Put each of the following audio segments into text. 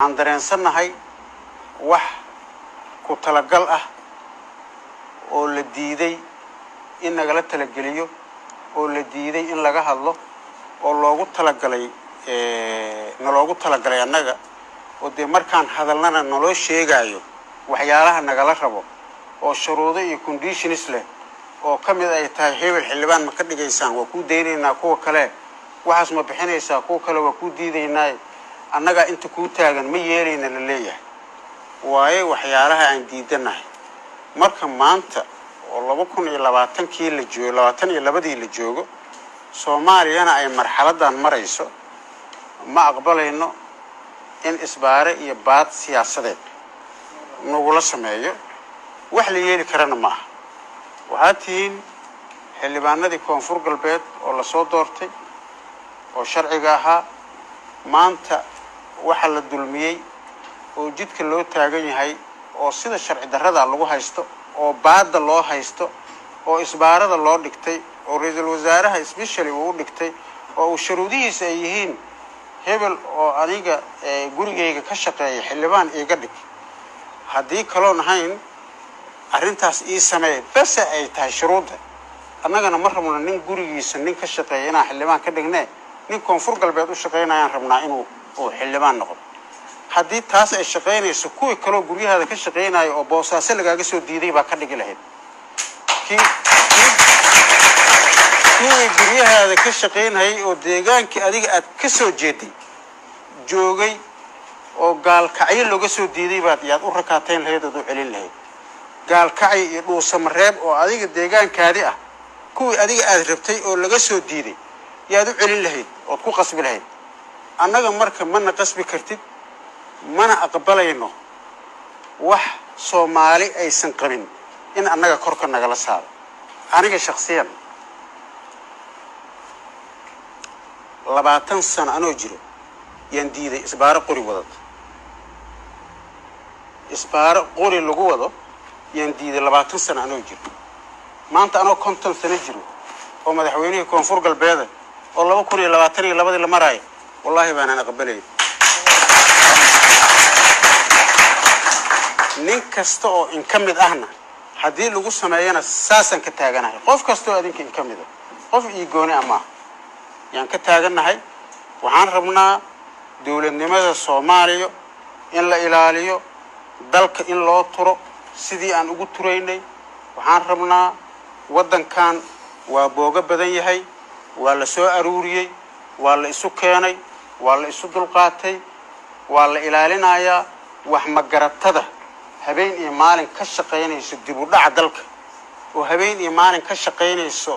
waxaan dareensannahay wax ku talagal ah oo la diiday in nagala talageliyo oo la diiday in laga hadlo oo loogu talagalay naloogu talagalay annaga oo dee markaan hadalnana naloo sheegaayo waxyaalaha nagala rabo oo shuruudo iyo conditions leh oo ka mid ay tahay hebel xildhibaan ma ka dhigaysaan waa kuu daynaynaa kuwa kale waxaas ma bixinaysaa kuwa kale waa kuu diidaynaa annagaa inta kuu taagan ma yeelayna la leeyahay waayo waxyaalaha aan diidanahay marka maanta oo laba kun iyo labaatankii la joogo labaatan iyo labadii la joogo soomaaliyana ay marxaladan marayso ma aqbalayno in isbaare iyo baad siyaasadeed nagula sameeyo wax la yeeli karana ma aha waxaad tihiin xildhibaanadii koonfur galbeed oo lasoo doortay oo sharciga ahaa maanta waxa la dulmiyey oo jidka loo taagan yahay oo sida sharci darrada lagu haysto oo baadda loo haysto oo isbaarada loo dhigtay oo ra-iisul wasaaraha specially uu u dhigtay oo uu shuruudihiisa ay yihiin hebel oo aniga gurigayga ka shaqeeya xildhibaan iiga dhig haddii kaloon ahayn arrintaas ii sameey bese ay tahay shuruudda annagana ma rabno nin gurigiisa nin ka shaqeeya inaan xildhibaan ka dhignee nin koonfur galbeed u shaqaynayaan rabnaa inuu uu xildhibaan noqdo haddii taas ay shaqaynayso kuwii kaloo guryahaada ka shaqaynayo oo boosaaso lagaaga soo diiday baa ka dhigi lahayd kii kuwii guryahaada ka shaqaynayay oo deegaankii adiga aad ka soo jeeday joogay oo gaalkacyo looga soo diiday baad yaad u rakaatayn lahayd ood u celin lahayd gaalkacyo iyo dhuusamareeb oo adiga deegaankaadi ah kuwii adiga aad rabtay oo laga soo diiday yaad u celin lahayd ood ku qasbi lahayd annaga marka mana qasbi kartid mana aqbalayno wax soomaali aysan qabin in annaga korka nagala saaro aniga shaksiyan labaatan sano anoo jiro yaan diiday isbaaro qori wadad isbaaro qori lagu wado yaan diiday labaatan sano anoo jiro maanta anoo konton sano jiro oo madaxweynihii koonfur galbeeda oo laba kun iyo labaatan iyo labadii la maraayo wallaahi baanaan aqbalayn nin kasta oo in ka mid ahna haddii lagu sameeyana saasaan ka taaganahay qof kasta oo adinka in ka mid a qof ii gooni a maaha yaan ka taagannahay waxaan rabnaa dowladnimada soomaaliya in la ilaaliyo dalka in loo turo sidii aan ugu turaynay waxaan rabnaa waddankan waa boogo badan yahay waa la soo aruuriyey waa la isu keenay waa la isu dulqaatay waa la ilaalinayaa wax magaratada habeen iyo maalin ka shaqaynayso dib u dhaca dalka oo habeen iyo maalin ka shaqaynayso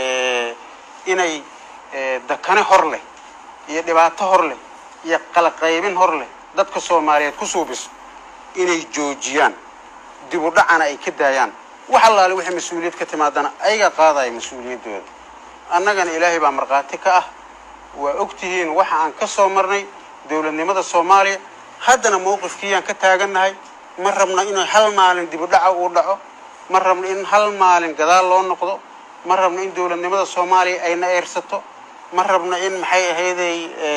inay dakane hor leh iyo dhibaato hor leh iyo qalaqaybin hor leh dadka soomaaliyeed ku suubiso inay joojiyaan dib u dhacana ay ka daayaan wax allaale wixii mas-uuliyad ka timaadana ayagaa qaadaya mas-uuliyaddooda annagana ilaahay baa markhaati ka ah waa og tihiin waxa aan ka soo marnay dowladnimada soomaaliya haddana mawqifkiiyaan ka taagannahay ma rabno inuu hal maalin dib u dhaca uu dhaco ma rabno in hal maalin gadaal loo noqdo ma rabno in dowladnimada soomaaliya ayna eersato ma rabno in maxay ahayday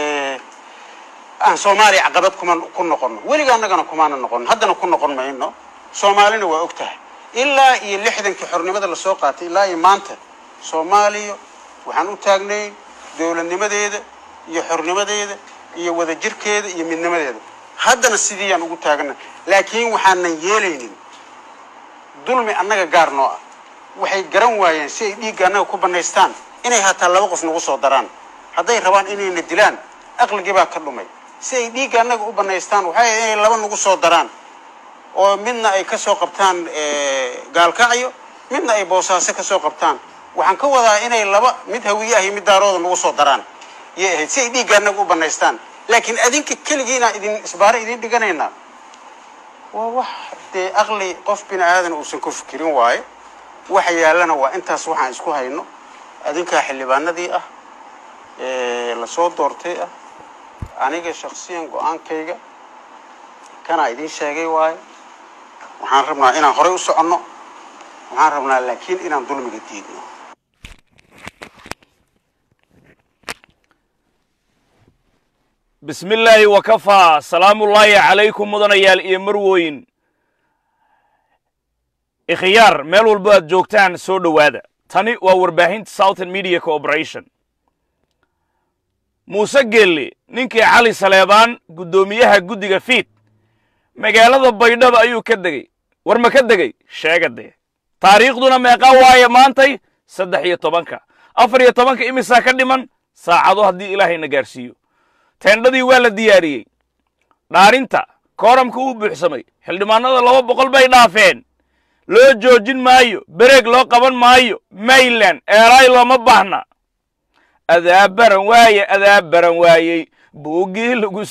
aan soomaaliya caqabad kuma ku noqono weliga annagana kumaana noqono haddana ku noqon mayno soomaalina waa og tahay ilaa iyo lixdankii xornimada lasoo qaatay ilaa iyo maanta soomaaliya waxaan u taagnay dowladnimadeeda iyo xornimadeeda iyo wadajirkeeda iyo midnimadeeda haddana sidiiyaan ugu taagana laakiin waxaanan yeelaynin dulmi annaga gaar noo ah waxay garan waayeen si ay dhiigga annaga ku banaystaan inay hataa laba qof nagu soo daraan hadday rabaan inayna dilaan aqligii baa ka dhumay si ay dhiigga annaga u banaystaan waxay ahayd inay laba nagu soo daraan oo midna ay ka soo qabtaan gaalkacyo midna ay boosaaso ka soo qabtaan waxaan ka wadaa inay laba mid hawiye ah iyo mid daarooda nagu soo daraan yay ahayd si ay dhiigga annaga u banaystaan laakiin adinka keligiinaan idin isbaaro idin dhiganaynaa waa wax dee aqli qof bini aadan uusan ku fikirin waayo waxa yaallana waa intaas waxaan isku hayno adinkaa xildhibaanadii ah lasoo doortay ah aniga shaksiyan go-aankayga kanaa idin sheegay waayo waxaan rabnaa inaan horey u soconno waxaan rabnaa laakiin inaan dulmiga diidno bismi illaahi wakafaa salaamullaahi calaykum mudanayaal iyo marwoyn ikhyaar meel walbo aad joogtaan soo dhowaada tani waa warbaahinta southern media cooperation muuse geelle ninkii cali saleebaan guddoomiyaha guddiga fiid magaalada baydhaba ayuu ka degey war ma ka degey sheega dee taariikhduna meeqa waaye maantay saddex iyo tobanka afar iyo tobanka imisaa ka dhiman saacado haddii ilaahayna gaarsiiyo teendhadii waa la diyaariyey dhaarinta kooramka uu buuxsamay xildhibaanada laba boqol bay dhaafeen loo joojin maayo bereeg loo qaban maayo mayland eelaay looma baahna adaa baran waaye adaa baran waayey buuggii lagu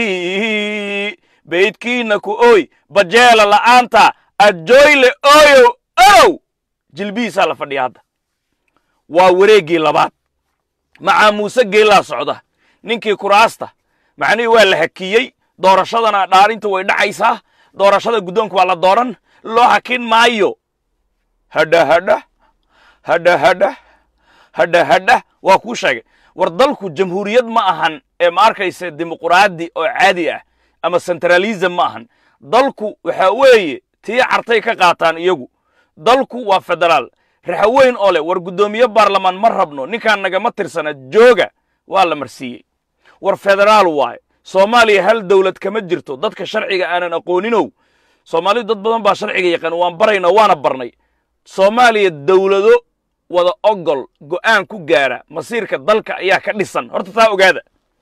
sii baydkiina ku ooy bajeela la'aanta adjooyle ooyow ow jilbihiisaa la fadhiya hadda waa wareeggii labaad macaa muuse geellaa socda ninkii kuraasta macnihii waa la hakiyey doorashadana dhaarintu way dhacaysaa doorashada guddoonka waa la dooran loo hakin maayo hadha hadha hadha hadha hadha hadha waa kuu sheegay war dalku jamhuuriyad ma ahan ee ma arkaysa dimuquraadi oo caadi ah ama centralism ma ahan dalku waxaa weeye tii cartay ka qaataan iyagu dalku waa federaal raxweyn oo leh war guddoomiye baarlamaan ma rabno ninkaan nagama tirsana jooga waa la marsiiyey war federaal waaye soomaaliya hal dawlad kama jirto dadka sharciga aanan aqooninow soomaalidu dad badan baa sharciga yaqaan waan barayna waana barnay soomaaliya dawlado wada ogol go'aan ku gaara masiirka dalka ayaa ka dhisan horta taa ogaada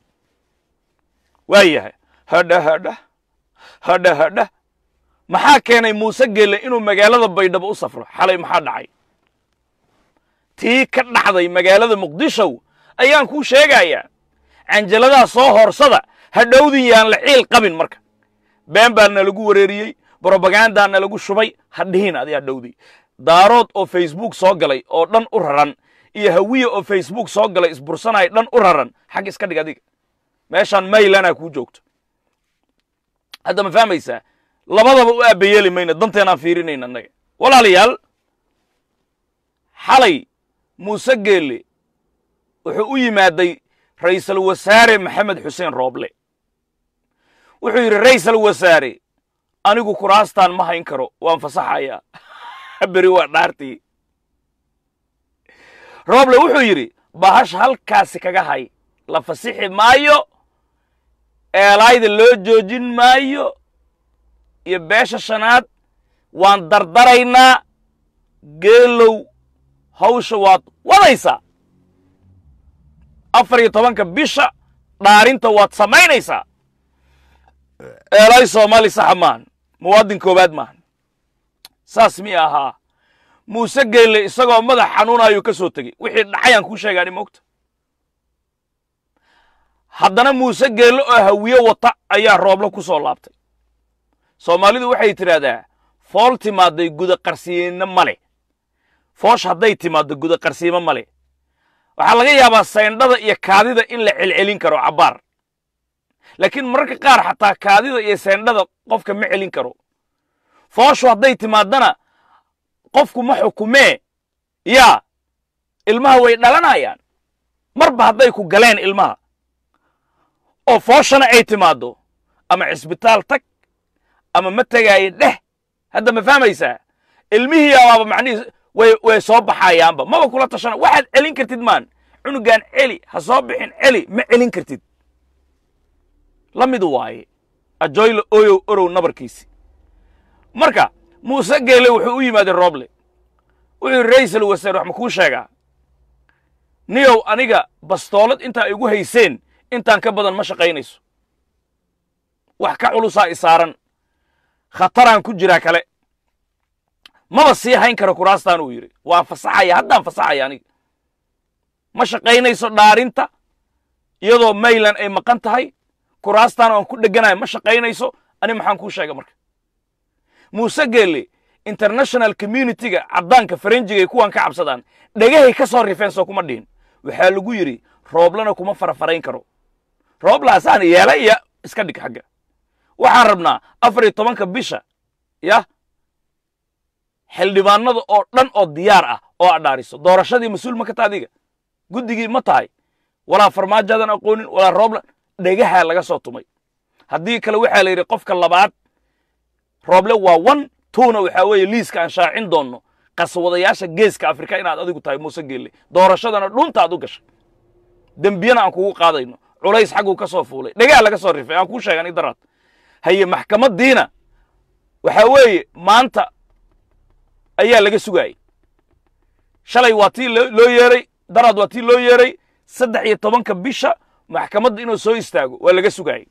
waa yahay hadha hadha hadha hadha maxaa keenay muuse geelle inuu magaalada baydhabo u safro xalay maxaa dhacay tii ka dhacday magaalada muqdishow ayaan kuu sheegayaa canjaladaa soo horsada hadhowdin yaan la ciil qabin marka been baa na lagu wareeriyey brobagandaa na lagu shubay hadhihin adi hadhowdi daarood oo facebook soo galay oo dhan u raran iyo hawiye oo facebook soo galay isbursanaya dhan u raran xag iska dhig adiga meeshaan maylanaa kuu joogto hadda ma fahmaysaa labadaba u aabayeeli mayna danteenaan fiirinayna annaga walaalayaal xalay muuse geelle wuxuu u yimaaday ra'iisul wasaare maxamed xuseen rooble wuxuu yidhi ra'iisul wasaare anigu kuraastaan ma hayn karo waan fasaxayaa beri waa dhaartii rooble wuxuu yidhi bahash halkaasi kaga hay la fasixi maayo eelaayda loo joojin maayo iyo beesha shanaad waan dardaraynaa geelow hawsha waad wadaysaa afar iyo tobanka bisha dhaarinta waad samaynaysaa eelaay soomaali saxa maahan muwaadin koowaad maahan saas mi ahaa muuse geelle isagoo madax xanuunaayuu ka soo tegey wixii dhacayaan kuu sheegaani moogta haddana muuse geelle oo hawiye wata ayaa rooblo ku soo laabtay soomaalidu waxay tidhaahdaa fool timaaday guda qarsiino male foosh hadday timaaddo guda qarsiimo male waxaa laga yaabaa sayndhada iyo kaadida in la celcelin karo cabbaar laakiin mararka qaar xataa kaadida iyo sayndhada qofka ma celin karo fooshu hadday timaaddana qofku ma xukumee yaa ilmaha way dhalanayaan marba hadday ku galeen ilmaha oo fooshana ay timaaddo ama cisbitaal tag ama ma tegaayo dheh hadda ma fahmaysaa ilmihii abaaba macnihii way way soo baxayaanba maba kula tashana waxaad celin kartid maan cunugan celi ha soo bixin celi ma celin kartid la mid waaye ajoyle oyow orow nabarkiisi marka muuse geele wuxuu u yimaaday rooble wuxuu yidhi ra'iisul wasaare wax ma kuu sheegaa niyow aniga bastoolad intaa igu hayseen intaan ka badan ma shaqaynayso wax ka culusaa i saaran khataraan ku jiraa kale maba sii hayn karo kuraastaan uu yidhi waan fasaxaya haddaan fasaxaya aniga ma shaqaynayso dhaarinta iyadoo mayland ay maqan tahay kuraastaan aan ku dheganayo ma shaqaynayso ani maxaan kuu sheega marka muuse geelle international communityga caddaanka farenjiga ay kuwan ka cabsadaan dhegahay ka soo rifeen soo kuma dhihin waxaa lagu yidhi rooblana kuma farafarayn karo rooblaasaan yeela iyo iska dhig xagga waxaan rabnaa afar iyo tobanka bisha yah xildhibaanada oo dhan oo diyaar ah oo adhaariso doorashadii mas-uul ma ka ta adiga guddigii ma tahay walaa farmaajaadan aqoonin walaa roobla dhegaha laga soo tumay haddii kale waxaa la yidhi qofka labaad rooble waa one twona waxaa weeye liiska aan shaacin doonno qaswadayaasha geeska afrika inaad adigu tahay muuse geelle doorashadana dhunta aad u gashay dembiyana aan kugu qaadayno culays xagguu ka soo fuulay dhegaha laga soo rifay aan kuu sheegan idaraad haye maxkamaddiina waxaa weeye maanta ayaa laga sugaayey shalay waa tii loo yeeray daraad waa tii loo yeeray saddex iyo tobanka bisha maxkamadda inuu soo istaago waa laga sugaayey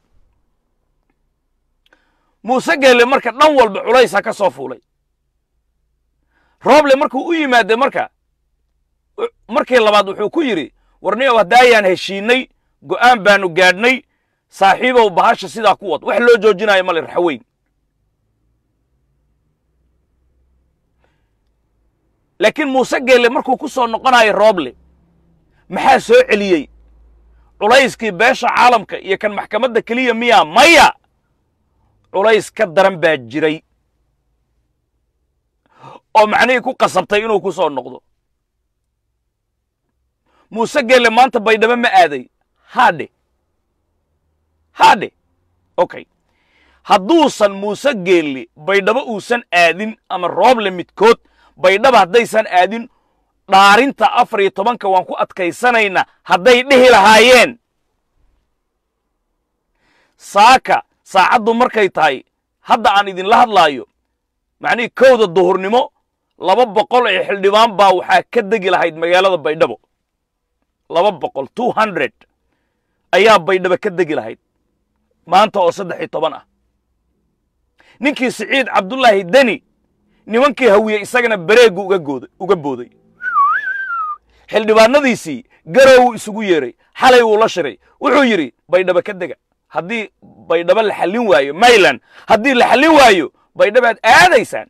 muuse geelle marka dhan walba culaysa ka soo fuulay rooble markuu u yimaade marka markii labaad wuxuu ku yidhi warniyow haddaayaan heshiinnay go'aan baanu gaadhnay saaxiibow bahasha sidaa ku wad wax loo joojinayo male raxweyn laakiin muuse geelle markuu ku soo noqonayo rooble maxaa soo celiyey culayskii beesha caalamka iyo kan maxkamadda keliya miyaa maya culays ka daran baa jiray oo macnihii ku qasabtay inuu ku soo noqdo muuse geelle maanta baydhabo ma aaday haadhe haadhe okay hadduusan muuse geelle baydhabo uusan aadin ama rooble midkood baydhaba haddaysan aadin dhaarinta afar iyo tobanka waan ku adkaysanaynaa hadday dhihi lahaayeen saaka saacaddu markay tahay hadda aan idinla hadlaayo macnihii kowda duhurnimo laba boqol ee xildhibaan baa waxaa ka degi lahayd magaalada baydhabo laba boqol two hundred ayaa baydhabo ka degi lahayd maanta oo saddex iyo toban ah ninkii siciid cabdullaahi deni nimankii hawiye isagana bareegu uga gooday uga booday xildhibaanadiisii garow isugu yeeray xalay wuu la shiray wuxuu yidhi baydhabo ka dega haddii baydhabo la xallin waayo mayland haddii la xallin waayo baydhabaad aadaysaan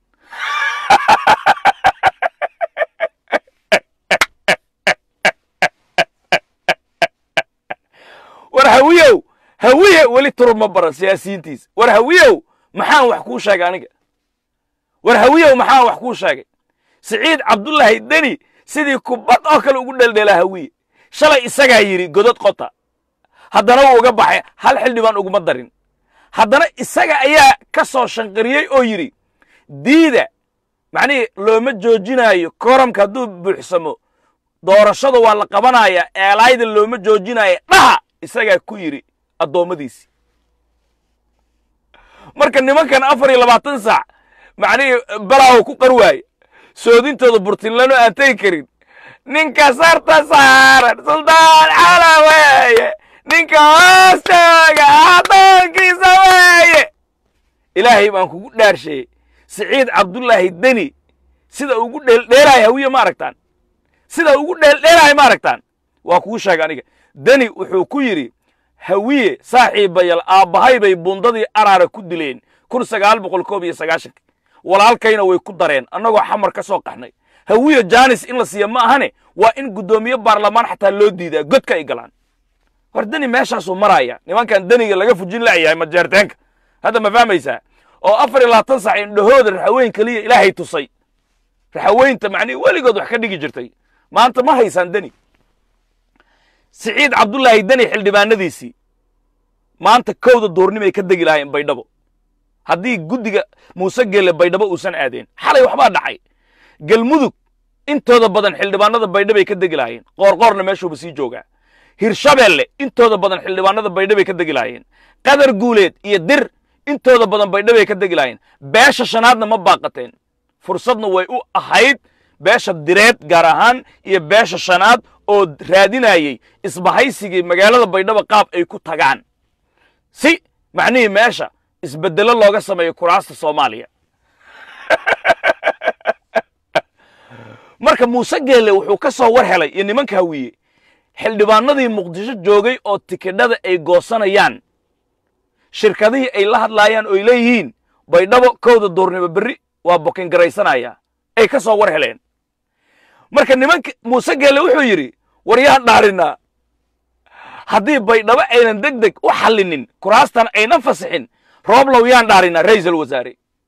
war hawiyow hawiye weli turub ma baran siyaasiyiintiisa war hawiyow maxaan wax kuu sheegay aniga war hawiyow maxaan wax kuu sheegay siciid cabdullaahi deni sidii kubad oo kale ugu dheldheelaa hawiye shalay isagaa yidhi godod qota haddana wuu uga baxay hal xildhibaan uguma darin haddana isaga ayaa ka soo shanqariyey oo yidhi diida macnihii looma joojinaayo koramka hadduu buuxsamo doorashada waa la qabanayaa eelaayda looma joojinaayo dhaha isagaa ku yidhi addoommadiisii marka nimankan afar iyo labaatan saac macnihii balaawo ku qar waaye soodintooda burtinlano aan tegi karin ninka sarta saaran suldaan cala weeye ninka hoostooga addoonkiisa weeye ilaahay baan kugu dhaarsheeyey siciid cabdullaahi deni sida ugu dheeldheelaayo hawiye ma aragtaan sida ugu dheeldheelaayo ma aragtaan waa kugu sheega aniga deni wuxuu ku yidhi hawiye saaxiibayal aabbahay bay bundadii araara ku dileen kun sagaal boqol koob iyo sagaashanki walaalkayna way ku dareen annagoo xamar ka soo qaxnay hawiye jaanis in la siiya ma ahane waa in guddoomiye baarlamaan xataa loo diidaa godka ay galaan war deni meeshaasuu maraaya nimankan deniga laga fujin layahay majeerteenka hadda ma fahmaysaa oo afar iyo labaatan sac indhahooda raxaweyn keliya ilaahay tusay raxaweynta macnihi weligood wax ka dhigi jirtay maanta ma haysaan deni siciid cabdullaahi deni xildhibaanadiisii maanta kowda duurnimay ka degi lahaayeen baydhabo haddii guddiga muuse geelle baydhabo uusan aadeen xalay waxbaa dhacay galmudug intooda badan xildhibaanada baydhabay ka degi lahaayeen qoorqoorna meeshuuba sii joogaa hirshabeelle intooda badan xildhibaanada baydhabay ka degi lahaayeen qadar guuleed iyo dir intooda badan baydhabay ka degi lahaayeen beesha shanaadna ma baaqateen fursadna way u ahayd beesha direed gaar ahaan iyo beesha shanaad oo raadinayey isbahaysigii magaalada baydhabo qaab ay ku tagaan si macnihii meesha isbeddelo looga sameeyo kuraasta soomaaliya marka muuse geelle wuxuu ka soo war helay iyo nimanka hawiye xildhibaanadii muqdisho joogay oo tikidhada ay goosanayaan shirkadihii ay la hadlaayaan oy leeyihiin baydhabo kowda duurnimo berri waa bokingaraysanaya ay ka soo war heleen marka nimanka muuse geelle wuxuu yidhi war yaan dhaarinaa haddii baydhabo aynan deg deg u xallinin kuraastan aynan fasixin rooblow yaan dhaarinaa ra'iisul wasaare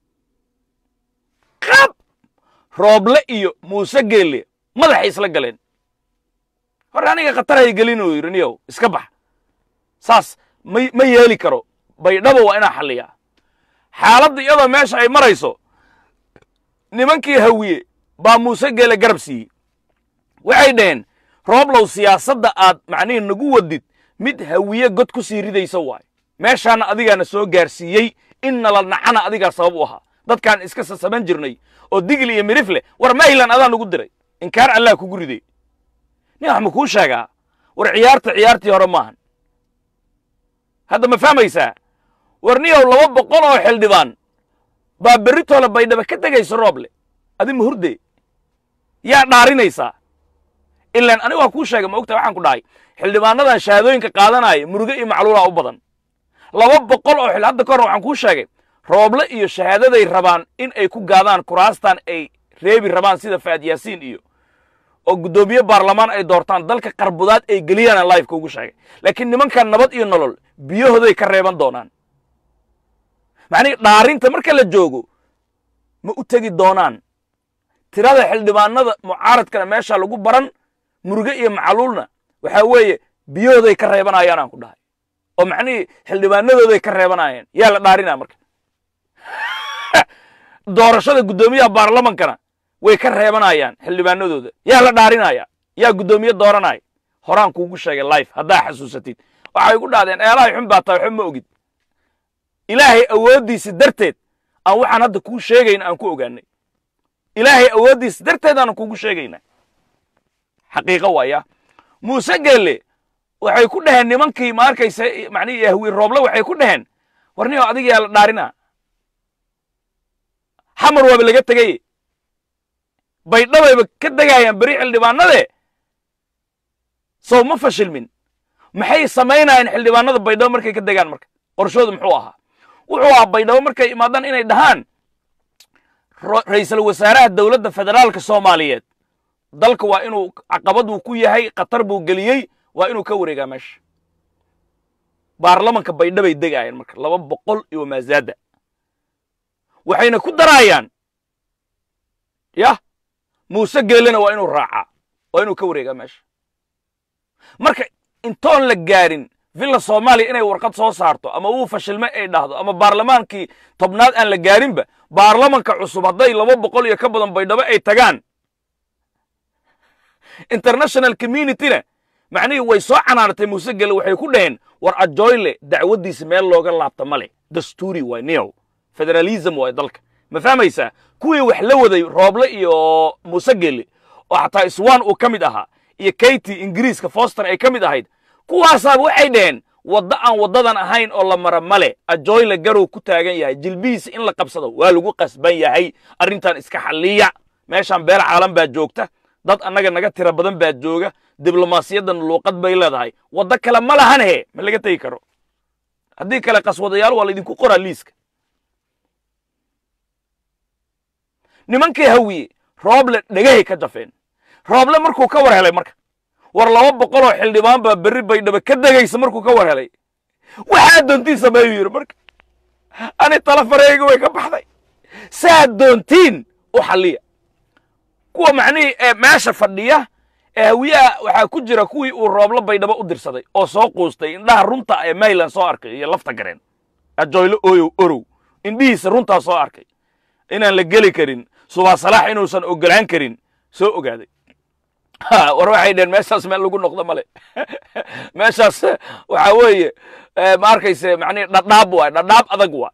qab rooble iyo muuse geelle madaxay isla galeen hore aniga khatar hay gelin uu yidhi niyow iska bax saas ma ma yeeli karo baydhabo waa inaa xalliyaa xaaladda iyadoo meesha ay marayso nimankii hawiye baa muuse geele garab siiyey waxay dhaheen rooblow siyaasadda aad macnihii nagu wadid mid hawiye god ku sii ridaysa waay meeshaana adigaana soo gaarsiiyey in nala nacana adigaa sabab u ahaa dadkaan iska sasaban jirnay oo digli iyo mirif leh war maylan adaa nagu diray inkaar allah kugu riday nin wax ma kuu sheegaa war ciyaarta ciyaartii hore maahan hadda ma fahmaysaa war niyow laba boqol oo xildhibaan baa berritoola baydhaba ka tegaysa rooble adi ma hurde yaa dhaarinaysaa ilaan aniga waa kuu sheegay ma ogta waxaan ku dhahay xildhibaanadan shahaadooyinka qaadanaya muruge iyo macluulaa u badan laba boqol oo xil hadda ka hor waxaan kuu sheegay rooble iyo shahaadaday rabaan in ay ku gaadaan kuraastan ay reebi rabaan sida faad yaasiin iyo oo guddoomiye baarlamaan ay doortaan dalka qarbudaad ay geliyaan lifeka ugu sheegay laakiin nimankan nabad iyo nolol biyahooday ka reeban doonaan macnihi dhaarinta marka la joogo ma u tegi doonaan tirada xildhibaanada mucaaradkana meesha lagu baran muruge iyo macluulna waxaa weeye biyahooday ka reebanayaan aan ku dhahay oo macnihii xildhibaanadooday ka reebanayeen yaa la dhaarinaa marka doorashada guddoomiyaha baarlamankana way ka reebanayaan xildhibaanadooda yaa la dhaarinaya yaa guddoomiye dooranaya horaan kuugu sheegay life haddaa xasuusatid waxay ku dhahdeen eelahay xun baa tahay xun ma ogid ilaahay awooddiisa darteed aan waxaan hadda kuu sheegayn aan ku ogaanay ilaahay awooddiisa darteed aanan kuugu sheegayna xaqiiqo waaya muuse geelle waxay ku dhaheen nimankii ma arkaysa macnihi yahwi rooble waxay ku dhaheen warniyo adiga yaa la dhaarinaa xamar waaba laga tegay baydhabayba ka degayaan beri xildhibaanade sow ma fashilmin maxay samaynayeen xildhibaanada baydhabo markay ka degaan marka qorshoodu muxuu ahaa wuxuu ahaa baydhabo markay imaadaan inay dhahaan ra'iisul wasaaraha dowladda federaalka soomaaliyeed dalka waa inuu caqabad uu ku yahay khatar buu geliyey waa inuu ka wareegaa meesha baarlamanka baydhabay degaayeen marka laba boqol iyo maazaada waxayna ku daraayaan yah muuse geelena waa inuu raacaa waa inuu ka wareegaa meesha marka intoon la gaarin villa soomaaliya inay warqad soo saarto ama uu fashilme ay dhahdo ama baarlamaankii tobnaad aan la gaarinba baarlamanka cusub hadday laba boqol iyo ka badan baydhabo ay tagaan international communityna macnihii way soo canaanatay muuse gele waxay ku dhaheen war ajoyle dacwaddiisa meel looga laabta ma leh dastuuri waay niyow federalism waay dalka ma fahmaysaa kuwii wax la waday rooble iyo muuse gele oo xataa iswan uu ka mid ahaa iyo kayti ingiriiska foster ay ka mid ahayd kuwaasaaba waxay dhaheen waddo aan waddadan ahayn oo la mara male ajoyle garow ku taagan yahay jilbihiisa in la qabsado waa lagu qasban yahay arrintan iska xalliya meeshaan beer caalam baa joogta dad annaga naga tira badan baa jooga diblomaasiyaddan luuqad bay leedahay waddo kale ma lahan he ma laga tegi karo haddii kale qaswadayaal waa laydinku qoraa liiska nimankii hawiye rooble dhegahay ka jafeen rooble markuu ka war helay marka war laba boqoloo xildhibaan baa berri baydhaba ka degaysa markuu ka war helay waxaa doontiin sameeyu yidhi marka ani tala fareyga way ka baxday saa doontiin u xalliya kuwa macnihii ee meesha fadhiya ee hawiyaha waxaa ku jira kuwii uu rooblo baydhabo u dirsaday oo soo quustay indhaha runta ee mayland soo arkay iyo lafta gareen ajoylo oyow orow indhihiisa runtaa soo arkay inaan la geli karin subaa salaax inuusan ogolaan karin soo ogaaday war waxay dheheen meeshaas meel lagu noqdo male meeshaas waxaa weeye ma arkayse macnihi dhadhaab waay dhadhaab adag waa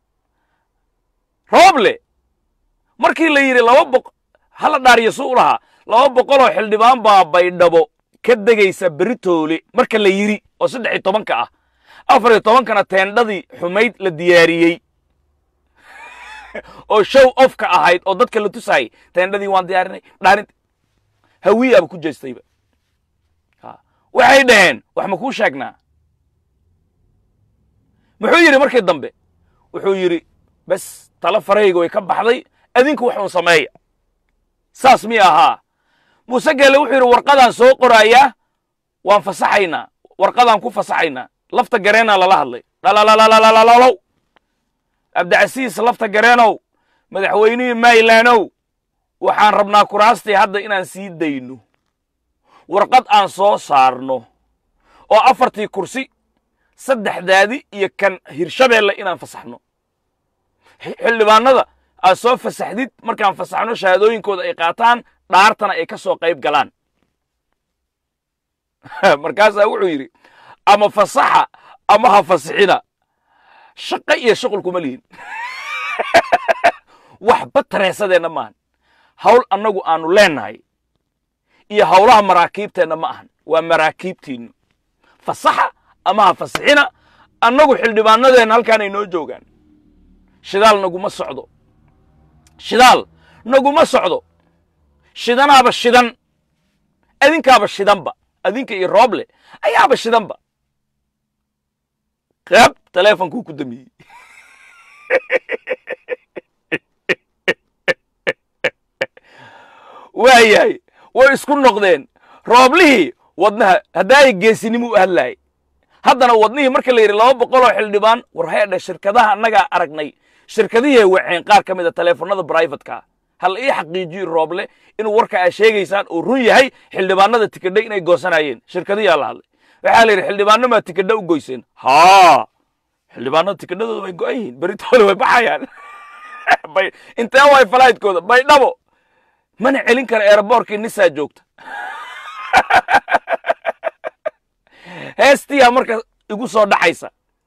rooble markii la yidhi laba boq hala dhaariyo su u lahaa laba boqoloo xildhibaan baa baydhabo ka degaysa beritoole marka la yidhi oo saddex iyo tobanka ah afar iyo tobankana teendhadii xumayd la diyaariyey oo show ofka ahayd oo dadka la tusayay teendhadii waan diyaarinay dhaarin hawiyaaba ku jeestayba waxay dhaheen wax ma kuu sheegnaa muxuu yidhi markii dambe wuxuu yidhi bes tala farayga way ka baxday adinku wax uun sameeya saas miy ahaa muuse geelle wuxuu yidhi warqadaan soo qoraayaa waan fasaxaynaa warqadaan ku fasaxaynaa lafta gareenaa lala hadlay dhalalalalalalalow abdicasiis lafta gareenow madaxweynihii maylaanow waxaan rabnaa kuraastii hadda inaan sii dayno warqad aan soo saarno oo afartii kursi saddexdaadi iyo kan hirshabeelle inaan fasaxno xildhibaanada aad soo fasaxdid markaan fasaxno shahaadooyinkooda ay qaataan dhaartana ay ka soo qayb galaan markaasaa wuxuu yidhi ama fasaxa ama ha fasixina shaqo iyo shuqul kuma lihin waxba tareesadeenna maahan hawl annagu aanu leennahay iyo hawlaha maraakiibteenna ma ahan waa maraakiibtiinnu fasaxa ama ha fasixina annagu xildhibaanadeenna halkaanay noo joogaan shidaal naguma socdo shidaal naguma socdo shidanaaba shidan adinkaaba shidanba adinka iyo rooble ayaaba shidanba qab taleefonkuu ku damiyey waayahay way isku noqdeen rooblihii wadnaha haddaay geesinimo u hadlaayay haddana wadnihii marka la yidhi laba boqol oo xildhibaan war heedhe shirkadaha annagaa aragnay shirkadihii waceen qaar ka mid a taleefanada brivatka hal ii xaqiijiyo rooble inuu warka aa sheegaysaan uu run yahay xildhibaanada tikadha inay goosanayeen shirkadiyaa la hadlay waxaa la yidhi xildhibaano maa tikadha u goyseen haa xildhibaanada tikadhadooda way go'an yihiin beritooda way baxayaan intee way falaytkooda baydhabo mana celin kara eeraboorkii nisaa joogta heestiyaa marka igu soo dhaxaysa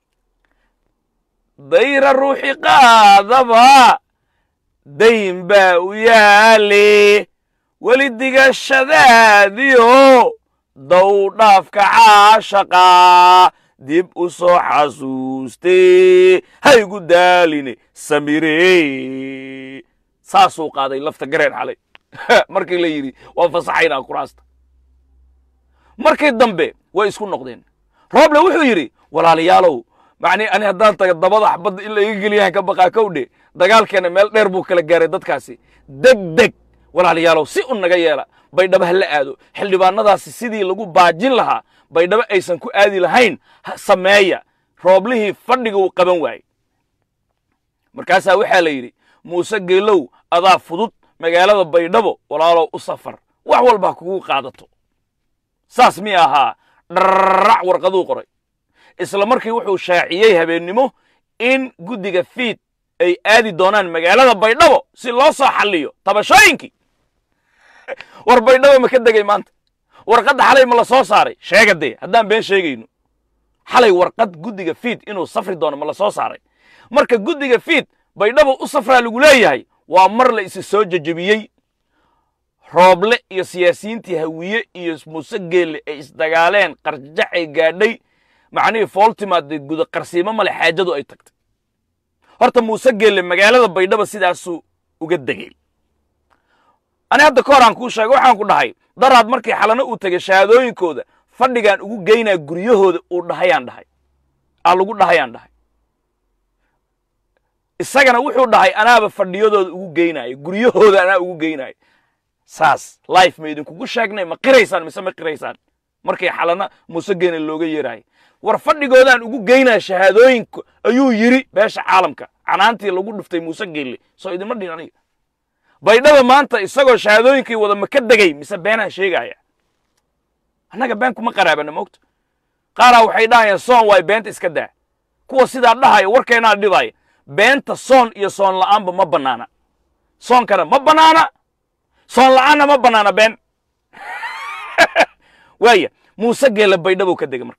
dayra ruuxi qaadaba dayn baa u yaale weli digashadaadiyo dow dhaafka caashaqa dib u soo xasuustee haygu daaline samire saasuu qaaday lafta gareen xalay markii la yidhi waa fasaxaynaa kuraasta markii dambe way isku noqdeen rooble wuxuu yidhi walaalayaalow macnii ani haddaan taga dabada xabadda in la iga geliyahan ka baqaa kowdhe dagaalkeena meel dheer buu kala gaaray dadkaasi deg deg walaalayaalow si un naga yeela baydhabo ha la aado xildhibaanadaasi sidii lagu baajin lahaa baydhabo aysan ku aadi lahayn sameeya rooblihii fadhiga uu qaban waayey markaasaa waxaa la yidhi muuse geelow adaa fudud magaalada baydhabo walaalow u safar wax walba ha kugu qaadato saas mi ahaa dharrac warqaduu qoray isla markii wuxuu shaaciyey habeennimo in guddiga fiid ay aadi doonaan magaalada baydhabo si loo soo xalliyo tabashooyinkii war baydhabo ma ka degay maanta warqadda xalay ma la soo saaray sheega dee haddaan been sheegayno xalay warqad guddiga fiid inuu safri doono ma la soo saaray marka guddiga fiid baydhabo u safraa lagu leeyahay waa mar la isi soo jejebiyey rooble iyo siyaasiyiintii hawiye iyo muuse geelle ay isdagaaleen qarjacay gaadhay macnihii fooltimaadee guda qarsiimo male xaajadu ay tagtay horta muuse geelle magaalada baydhabo sidaasuu uga degay ani hadda ka hor aan kuu sheega waxaan ku dhahay daraad markii xalano uu tegay shahaadooyinkooda fadhigaan ugu geynaa guryahooda uu dhahayaan dhahay aa lagu dhahayaan dhahay isagana wuxuu dhahay anaaba fadhiyadooda ugu geynaayo guryahooda anaa ugu geynaayo saas life ma idinkugu sheegnay ma qiraysaan mise ma qiraysaan markii xalana muuse geene looga yeeraayay war fadhigoodaan ugu geynaa shahaadooyinka ayuu yidhi beesha caalamka canaantii lagu dhuftay muuse geelle soo idinma dhin aniga baydhaba maanta isagoo shahaadooyinkii wada ma ka degay mise beenaan sheegaya annaga been kuma qaraabana moogta qaaraa waxay dhahayaan soon waay beenta iska daa kuwa sidaa dhahaya warkeenaa dhibaya beenta soon iyo soon la'aanba ma bannaana soonkana ma bannaana soon la'aanna ma bannaana been waaya muuse geelle baydhabo ka degay marka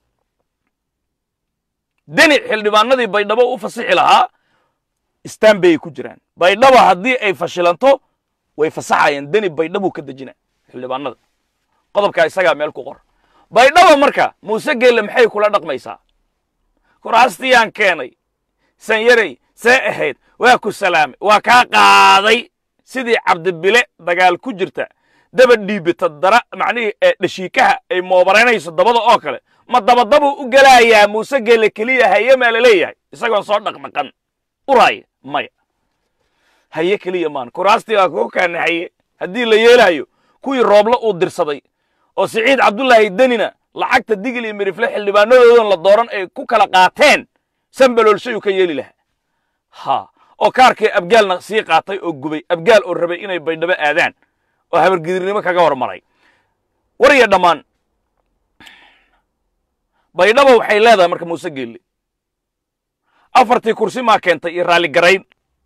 deni xildhibaanadii baydhabo u fasixi lahaa istaan bayay ku jiraan baydhabo haddii ay fashilanto way fasaxayaan deni baydhabuu ka dejina xildhibaanada qodobkaa isagaa meel ku qor baydhabo marka muuse geelle maxay kula dhaqmaysaa kuraastiyaan keenay sanyarey see ahayd waa ku salaamay waa kaa qaaday sidii cabdibile dagaal ku jirta daba dhiibita dara macnihii ee dhashiikaha ay moobaraynayso dabada oo kale ma dabadabuu u gelaayaa muuse geelle keliya haye maa la leeyahay isagoon soo dhaqdhaqan uraaya maya haye keliya maan kuraastii waa kugu kaana haye haddii la yeelaayo kuwii rooblo uu dirsaday oo siciid cabdullaahi denina lacagta digil iyo mirifle xildhibaanadoodan la dooran ay ku kala qaateen sambaloolshayuu ka yeeli lahaa ha oo kaarkii abgaalna sii qaatay oo gubay abgaal oo rabay inay baydhabo aadaan oo habargidirnimo kaga hormaray war iyo dhammaan baydhaba waxay leedahay marka muuse geelle afartii kursi maa keentay iyo raalligarayn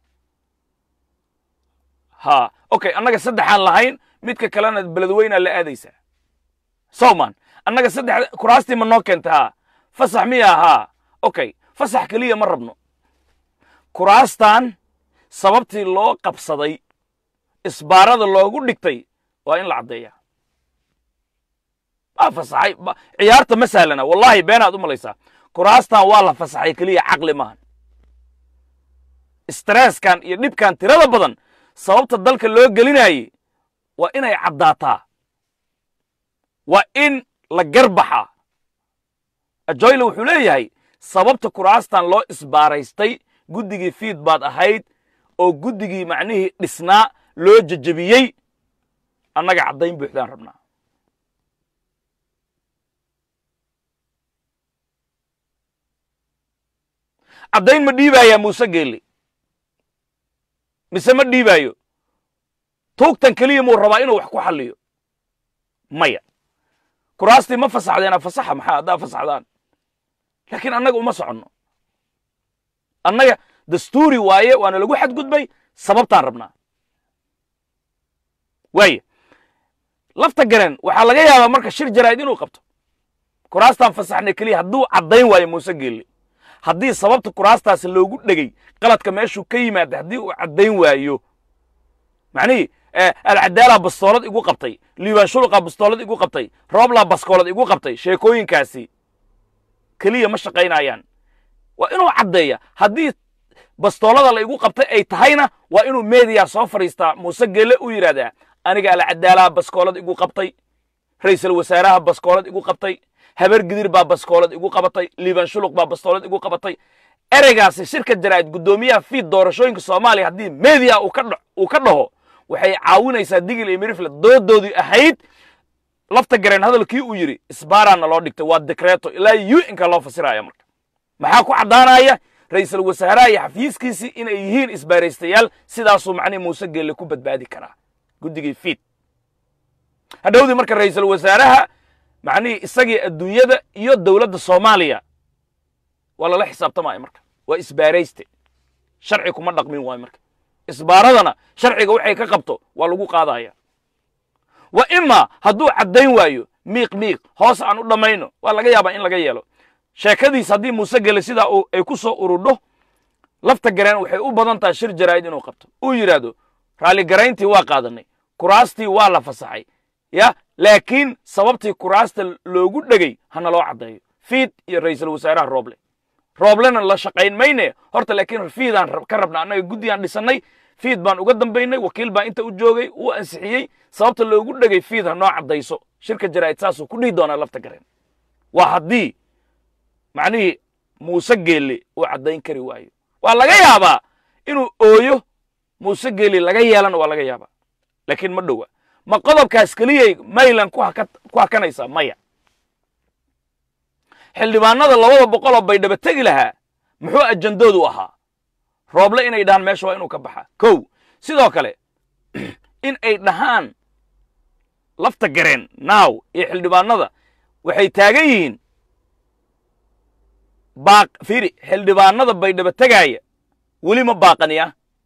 ha okay annaga saddexaan lahayn midka kalena beledweynaa la aadaysaa sowman annaga saddex kuraastii ma noo keentay haa fasax miya haa okay fasax keliya ma rabno kuraastan sababtii loo qabsaday isbaarada loogu dhigtay waa in la caddeeyaa waa fasaxay ciyaarta ma sahlana wallahi beenaad u malaysaa kuraastan waa la fasaxay keliya caqli maahan stresskan iyo dhibkan tirada badan sababta dalka loo gelinayey waa inay caddaataa waa in la garbaxa ajoyle wuxuu leeyahay sababta kuraastan loo isbaaraystay guddigii fiid baad ahayd oo guddigii macnihii dhisnaa loo jejebiyey annaga caddayn buuxdaan rabnaa caddayn ma dhiibaayaa muuse geelle mise ma dhiibaayo tuugtan keliya muu rabaa inuu wax ku xalliyo maya kuraastii ma fasaxdeena fasaxa maxaa haddaa fasaxdaan laakiin annaga uma soconno annaga dastuuri waaye waana lagu xadgudbay sababtaan rabnaa waaye lafta garen waxaa laga yaabaa marka shir jaraa'id inuu qabto kuraastaan fasaxnay keliya hadduu caddayn waayo muuse geelle haddii sababta kuraastaasi loogu dhegey qaladka meeshuu ka yimaada haddii uu caddayn waayo macnihii alcadaalaa bastoolad igu qabtay liibaan shuluqaa bastoolad igu qabtay rooblaa baskoolad igu qabtay sheekooyinkaasi keliya ma shaqaynayaan waa inuu caddeeya haddii bastoolada la igu qabtay ay tahayna waa inuu meediya soo fadhiistaa muuse geelle u yidhahdaa aniga alcadaalaha baskoolad igu qabtay ra'iisul wasaaraha baskoolad igu qabtay habar gidir baa baskoolad igu qabatay liibaan shuluq baa bastoolad igu qabatay ereygaasi shirka jaraa'id guddoomiyaha fiid doorashooyinka soomaaliya haddii meediya uu ka dhaho waxay caawinaysaa digil iyo mirifle doodoodii ahayd lafta gareen hadalkii uu yidhi isbaaraana loo dhigtay waa dekreeto ilaa u inka loo fasiraya marka maxaa ku caddaanaya ra'iisul wasaaraha iyo xafiiskiisii inay yihiin isbaaraystayaal sidaasuu macnihi muuse geelle ku badbaadi karaa guddigii fiid hadhowdii marka ra'iisul wasaaraha macnihii isagii adduunyada iyo dowladda soomaaliya waa lala xisaabtamaya marka waa isbaarayste sharci kuma dhaqmin waayo marka isbaaradana sharciga waxay ka qabto waa lagu qaadaya wa imaa hadduu caddayn waayo miiq miiq hoos aan u dhammayno waa laga yaabaa in laga yeelo sheekadiis haddii muuse gele sidaa ay ku soo urudho lafta gareen waxay u badan tahay shir jaraa'id inuu qabto uu yidhaahdo raalligarayntii waa qaadanay kuraastii waa la fasaxay ya laakiin sababtii kuraasta loogu dhegey hana loo caddeeyo fiid iyo ra'iisul wasaaraha rooble rooblena la shaqayn mayne horta laakiin fiidaan ka rabna annaga guddigaan dhisannay fiid baan uga dambaynay wakiil baan inta u joogay uu ansixiyey sababta loogu dhegay fiid ha noo caddayso shirka jaraa'id saasuu ku dhihi doonaa lafta gareen waa haddii macnihii muuse geelle uu caddayn kari waayo waa laga yaabaa inuu ooyo muuse geelle laga yeelana waa laga yaabaa laakiin ma dhowa ma qodobkaas keliyay maylan ku hakanaysaa maya xildhibaanada labada boqoloo baydhaba tegi lahaa muxuu ajandoodu ahaa rooble inay dhahaan meesha waa inuu ka baxa kow sidoo kale in ay dhahaan lafta gareen naaw iyo xildhibaanada waxay taagan yihiin baaq fiiri xildhibaanada baydhaba tegaaya weli ma baaqaniya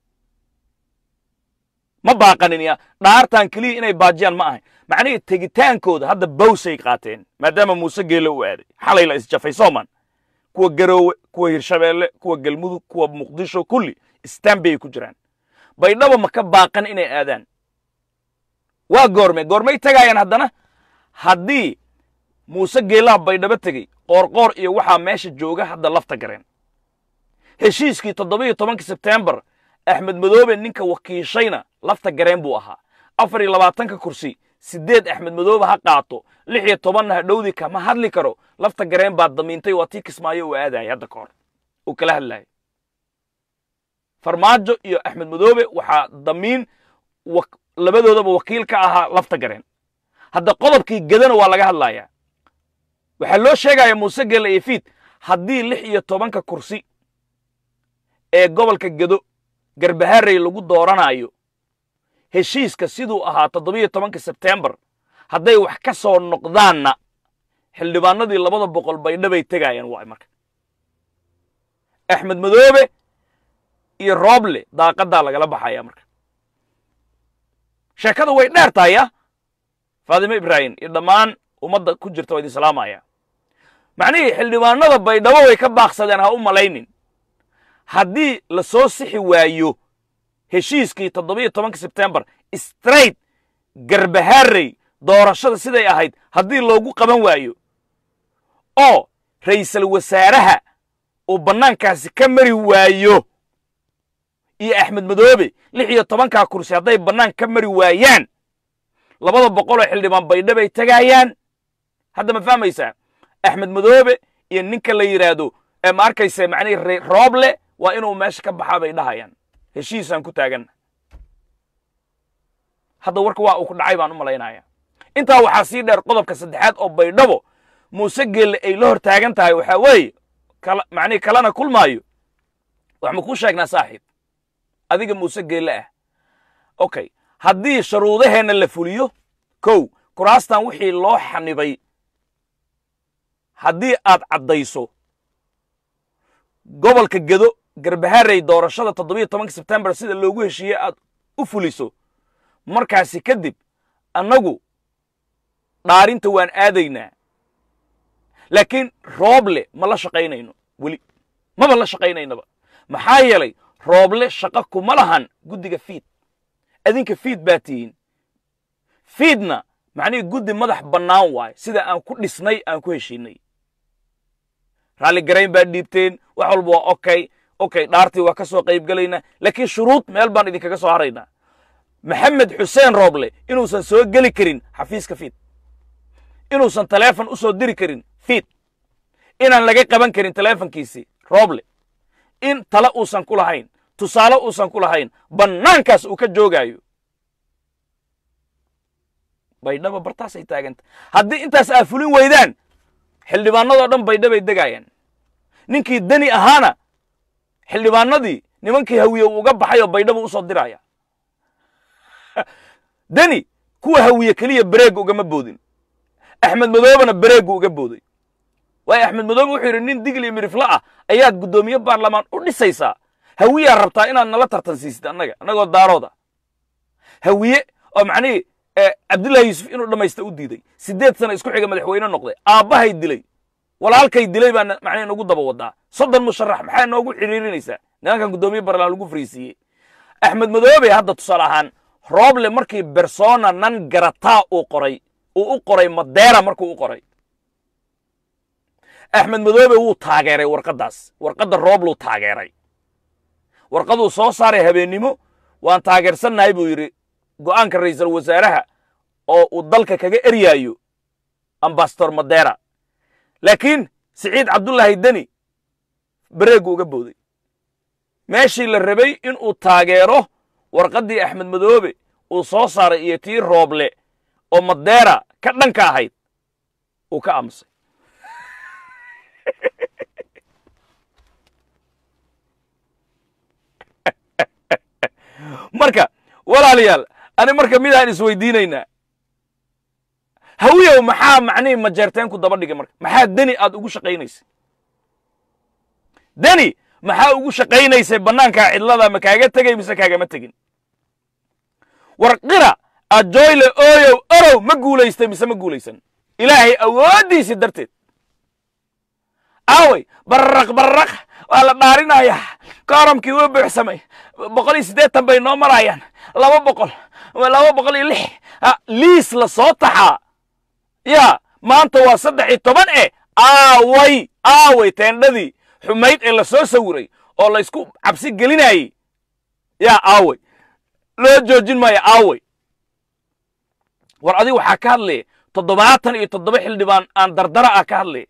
ma baaqaniniya dhaartan keliya inay baajiyaan ma ahay macnihii tegitaankooda hadda bawsay qaateen maadaama muuse geelle u aaday xalay la isjafay sooman kuwa garoowe kuwa hirshabeelle kuwa galmudug kuwa muqdisho kulli istanbay ay ku jiraan baydhaba ma ka baaqan inay aadaan waa goorme goormay tegaayaan haddana haddii muuse geellaha baydhabo tegey qoorqoor iyo waxaa meesha jooga hadda lafta gareen heshiiskii toddobiyo tobankii sebtembar axmed madoobe ninka wakiishayna lafta gareen buu ahaa afar iyo labaatanka kursi siddeed axmed madoobe ha qaato lix iyo tobanna hadhowdii kama hadli karo lafta gareen baa damiintay waa tii kismaayo uu aadayay hadda ka hor uu kala hadlayay farmaajo iyo axmed madoobe waxaa damiin labadoodaba wakiil ka ahaa lafta gareen hadda qodobkii gedana waa laga hadlayaa waxaa loo sheegaya muuse gelle iyo fiid haddii lix iyo tobanka kursi ee gobolka gedo garbaharey lagu dooranayo heshiiska siduu ahaa toddobiyo tobanka sebtembar hadday wax ka soo noqdaanna xildhibaanadii labada boqol baydhabay tegaayaan waay marka axmed madoobe iyo rooble daaqadaa lagala baxaya marka sheekada way dheer tahay ya faadime ibraahim iyo dhammaan ummadda ku jirta waa idin salaamaya macnihii xildhibaanada baydhabo way ka baaqsadeen ha u malaynin haddii la soo sixi waayo heshiiskii toddobiyo tobanka sebtembar straight garbahaarey doorashada siday ahayd haddii loogu qaban waayo oo ra'iisul wasaaraha uu bannaankaasi ka mari waayo iyo axmed madoobe lix iyo tobankaa kursi hadday bannaan ka mari waayaan labada boqoloo xildhibaan baydha bay tegaayaan hadda ma fahmaysaa axmed madoobe iyo ninka la yidhaahdo ee ma arkaysa macnihi rooble waa inuu meesha ka baxaa bay dhahayaan heshiisaan ku taaganna hadda warka waa uu ku dhacay baan u malaynaya intaa waxaa sii dheer qodobka saddexaad oo baydhabo muuse geelle ay la hor taagan tahay waxaa weeye kala macnihi kalena kulmaayo wax ma kuu sheegnaa saaxiib adiga muuse geelle ah okay haddii sharuudaheenna la fuliyo kow kuraastan wixii loo xanibay haddii aad caddayso gobolka gedo garbaharey doorashada toddobiyo tobanka sebtembar sida loogu heshiiyey aad u fuliso markaasi kadib annagu dhaarinta waan aadaynaa laakiin rooble ma la shaqaynayno weli maba la shaqaynaynaba maxaa yeelay rooble shaqo kuma lahan guddiga fiid adinka fiid baa tihiin fiidna macnihii guddi madax bannaan waaye sida aan ku dhisnay aan ku heshiinay raalli garayn baa dhiibteen wax walba waa okay okay dhaartii waa ka soo qaybgelaynaa laakiin shuruud meel baan idinkaga soo haraynaa maxamed xuseen rooble inuusan soo geli karin xafiiska fiid inuusan taleefon u soo diri karin fiid inaan laga qaban karin taleefonkiisii rooble in tale uusan ku lahayn tusaale uusan ku lahayn bannaankaas uu ka joogaayo baydhaba bartaasay taaganta haddii intaas aa fulin weydaan xildhibaanadoo dhan baydhabay degaayaan ninkii deni ahaana xildhibaanadii nimankii hawiye uu uga baxay oo baydhaba u soo diraya deni kuwa hawiye keliya bareega ugama boodin axmed madoobena bareegu uga booday waayo axmed madoobe wuxuu yidhi nin digli mirifla ah ayaad guddoomiye baarlamaan u dhisaysaa hawiyaa rabtaa inaad nala tartansiisid annaga annagoo daarooda hawiye oo macnihii cabdullahi yuusuf inuu dhammaysta u diiday siddeed sana isku xiga madaxweyne noqday aabbahay dilay walaalkay dilay baa macnihi nagu daba wadaa soddon musharax maxaa noogu xiriirinaysaa nimankan guddoomiye baarlamaan lagu fariisiiyey axmed madoobe hadda tusaale ahaan rooble markii bersona nan garataa uu qoray uu u qoray madeera markuu u qoray axmed madoobe wuu taageeray warqaddaas warqadda roobluu taageeray warqaduu soo saaray habeennimo waan taageersannahay buu yidhi go'aanka ra'iisul wasaaraha oo uu dalka kaga eryaayo ambasador madeera laakiin siciid cabdullaahi deni bareegu uga booday meeshii la rabay inuu taageero warqaddii axmed madoobe uu soo saaray iyo tii rooble oo madeera ka dhanka ahayd uu ka aamusay marka walaalayaal ani marka midaan isweydiinaynaa hawiyow maxaa macnihii majeerteenku daba dhigay marka maxaa deni aad ugu shaqaynaysay deni maxaa ugu shaqaynaysay bannaankaa cidlada ma kaaga tegay mise kaagama tegin war qira ajoyle ooyow orow ma guulaystay mise ma guulaysan ilaahay awooddiisii darteed aaway bararaq bararaq waa la dhaarinayaa kooramkii wuu buuxsamay boqol iyo siddeetan bay noo marayaan laba boqol laba boqol iyo lix liis la soo taxaa yaa maanta waa saddex iyo toban eh aaway aaway teendhadii xumayd ee la soo sawiray oo la isku cabsi gelinayey yaa aaway loo joojin maayo aaway war adiga waxaa ka hadlaya toddobaatan iyo toddoba xildhibaan aan dardara ah ka hadlaya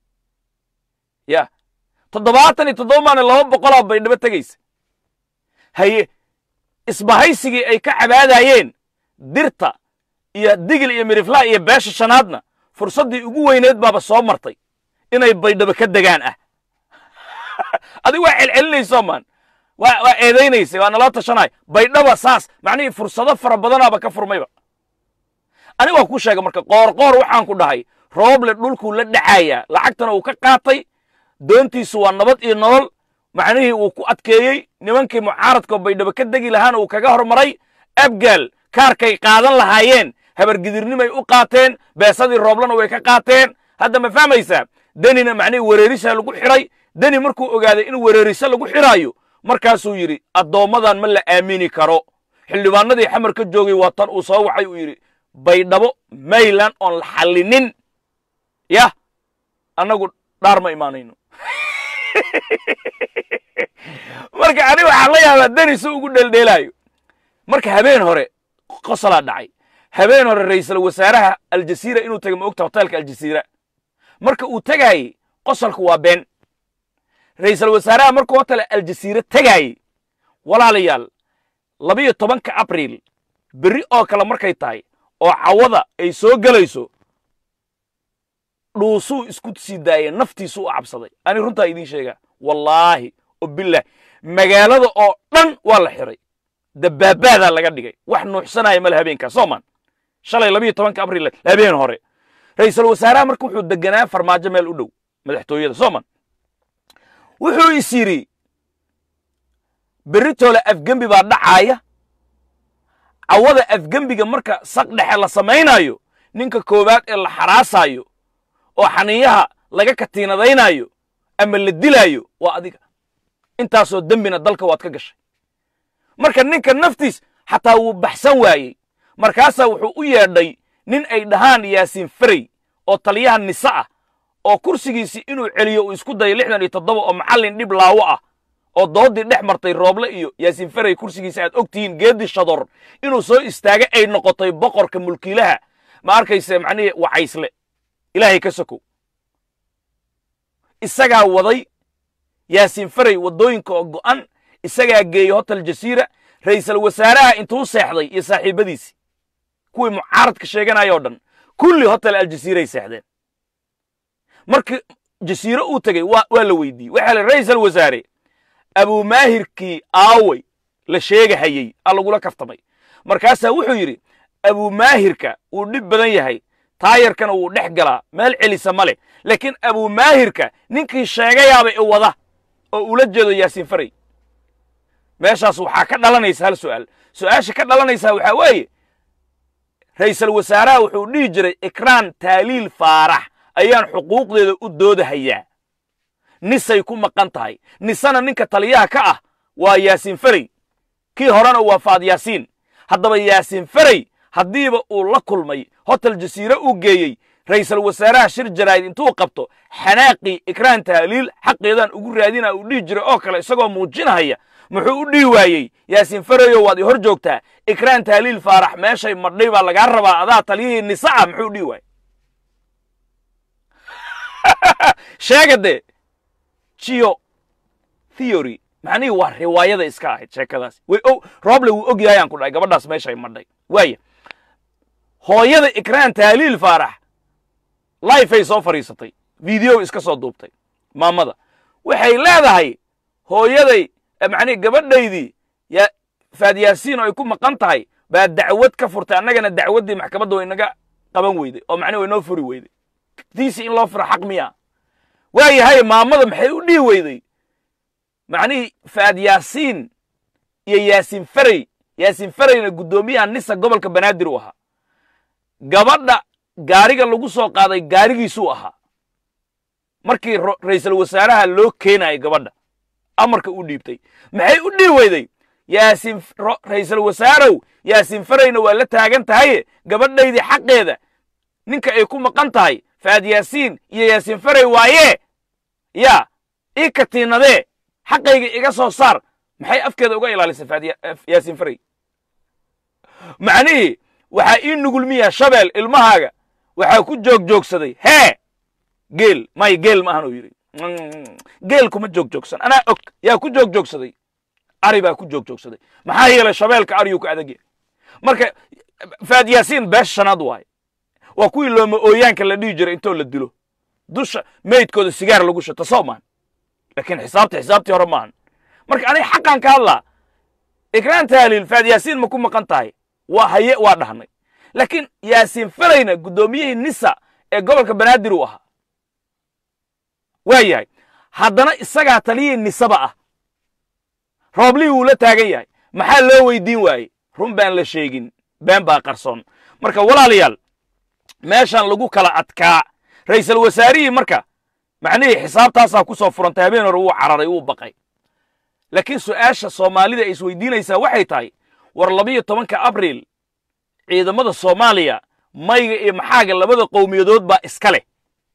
ya toddobaatan iyo toddoba maalin laba boqolaa baydhabo tegaysa haye isbahaysigii ay ka cabaadayeen dirta iyo digil iyo mirifla iyo beesha shanaadna fursaddii ugu weyneed baaba soo martay inay baydhabo ka degaan ah adiga waa celcelinayso maan waa waa eedaynaysay waa naloo tashanay baydhaba saas macnihii fursado fara badanaaba ka furmayba aniga waa kuu sheega marka qoor qoor waxaan ku dhahay rooble dhulkuu la dhacayaa lacagtana uu ka qaatay doontiisu waa nabad iyo nolol macnihii uu ku adkeeyey nimankii mucaaradka baydhabo ka degi lahaana uu kaga hormaray abgaal kaarkay qaadan lahaayeen habargidirnimay u qaateen beesadii rooblana way ka qaateen hadda ma fahmaysaa denina macnihii wereerisa lagu xidhay deni markuu ogaaday in wereeriso lagu xidhaayo markaasuu yidhi addoommadan ma la aamini karo xildhibaanadii xamar ka joogay waa tan uu soo waxay uu yidhi baydhabo mayland oon la xallinin yah annagu dhaar ma imaanayno marka ani waxaan la yaabaa deni si ugu dheeldheelaayo marka habeen hore qosolaa dhacay habeen hore ra'iisul wasaaraha aljasiira inuu tegay ma ogta hoteelka aljasiira marka uu tegaayey qosolku waa been ra'iisul wasaaraha markuu hotel aljasiira tegaayey walaalayaal labiyo tobanka abriil berri oo kale markay tahay oo cawada ay soo gelayso dhuusuu isku sii daayay naftiisu u cabsaday ani runtaa idiin sheegaa wallaahi oo bilah magaalada oo dhan waa la xiray dabaabaadaa laga dhigay wax nuuxsanaya male habeenkaas soomaan shalay labiyo tobanka abriil habeen hore ra'iisul wasaaraha marka wuxuu deganaa farmaajo meel u dhow madaxtooyada soomaan wuxuu is yidhi beritoole afgembi baa dhacaaya cawada afgembiga marka saq dhexe la samaynaayo ninka koowaad ee la xaraasaayo oo xaniiyaha laga katiinadaynaayo ama la dilaayo waa adiga intaasoo dembina dalka waad ka gashay marka ninka naftiis xataa wuu baxsan waayey markaasaa wuxuu u yeedhay nin ay dhahaan yaasiin ferey oo taliyaha nise ah oo kursigiisii inuu celiyo uu isku dayo lixdan iyo toddoba oo macallin dhib laawo ah oo doodii dhex martay rooble iyo yaasiin ferey kursigiisa aad og tihiin geedi shador inuu soo istaaga ay noqotay boqorka mulkiilaha ma arkayse macnihii wacaysle ilaahay ka sokow isagaa waday yaasiin ferey waddooyinka oo go'an isagaa geeyey hotel jasiira ra'iisul wasaaraha intuu seexday iyo saaxiibbadiisii kuwii mucaaradka sheeganaya o dhan kulli hotel aljasiiray seexdeen markii jasiiro uu tegey waa la weydiiyey waxaa la ra'iisul wasaare abuumaahirkii aawey la sheegahayey aa lagula kaftamay markaasaa wuxuu yidhi abuumaahirka wuu dhib badan yahay taayarkana wuu dhex galaa meel celisa ma leh laakiin abuumaahirka ninkii sheegayaaba i wada oo ula jeedo yaasiin farey meeshaas waxaa ka dhalanaysa hal su'aal su'aasha ka dhalanaysaa waxaa weeye ra'iisul wasaaraha wuxuu dhihi jiray ikraan taaliil faarax ayaan xuquuqdeeda u doodahayaa nisay ku maqan tahay nisana ninka taliyaha ka ah waa yaasiin ferey kii horena waa faad yaasiin haddaba yaasiin ferey haddiiba uu la kulmay hotel jasiire uu geeyey ra'iisul wasaaraha shir jaraa'id intuu qabto xanaaqii ikraan tahliil xaqeedaan ugu raadina uu dhihi jiray oo kale isagoo muujinahaya muxuu u dhihi waayey yaasiin fereyo waad i hor joogtaa ikraan tahliil faarax meeshay madhay baa lagaa rabaa adaa taliyihii nisa ah muxuu dhihi waayey sheega dee geo theory macnihii waa riwaayada iska ahayd sheekadaasi way o rooble wuu og yahay aan ku dhahay gabadhaas meeshay madhay waaya hooyada ikraan tahliil faarax lifeay soo fadhiisatay video iska soo duubtay maamada waxay leedahay hooyaday macnihi gabadhaydii ya faad yaasiin oo ay ku maqan tahay baa dacwad ka furtay annagana dacwaddii maxkamadda way naga qaban weyday oo macnihi way noo furi weyday tiisi in loo furo xaq miya waayahay maamada maxay u dhihi weyday macnihii faad yaasiin iyo yaasiin ferey yaasiin fereyna guddoomiyaha nisa gobolka banaadir u ahaa gabadha gaariga lagu soo qaaday gaarigiisuu ahaa markii ra'iisul wasaaraha loo keenayay gabadha amarka u dhiibtay maxay u dhihi weyday yaasiin ra'iisul wasaarow yaasiin fereyna waa la taagan tahaye gabadhaydii xaqeeda ninka ay ku maqan tahay faad yaasiin iyo yaasiin ferey waaye yaa ii katiinadee xaqayga iga soo saar maxay afkeeda uga ilaalisay faad yaasiin ferey macnihii waxaa ii nugulmiyaa shabeel ilmahaaga waxaa ku joogjoogsaday hee geel may geel ma ahan uu yidhi geel kuma joogjoogsan anaa og yaa ku joogjoogsaday ari baa ku joogjoogsaday maxaa yeelay shabeelka ariyuu ka adag yahay marka faad yaasiin beesha shanaad waaye waa kuwii looma ooyaanka la dhihi jiray intoo la dilo dusha meydkooda sigaar lagu shata soo maan laakiin xisaabta xisaabtii hore maahan marka aniga xaqaan ka hadlaa ikraan tahliil faad yaasiin ma ku maqan tahay waa haye waa dhahnay laakiin yaasiin fereyna guddoomiyihii nisa ee gobolka banaadir uu ahaa waa yahay haddana isagaa taliyii nisaba ah rooblihii wuu la taagan yahay maxaa loo weydiin waayey run baan la sheegin been baa qarsoon marka walaalayaal meeshan lagu kala adkaa ra'iisul wasaarihii marka macnihii xisaabtaasaa ku soo furantay habeen hore wuu cararay wuu baqay laakiin su'aasha soomaalida ay isweydiinaysaa waxay tahay war labiyo tobanka abriil ciidamada soomaaliya mayga iyo maxaaga labada qowmiyadood baa iska leh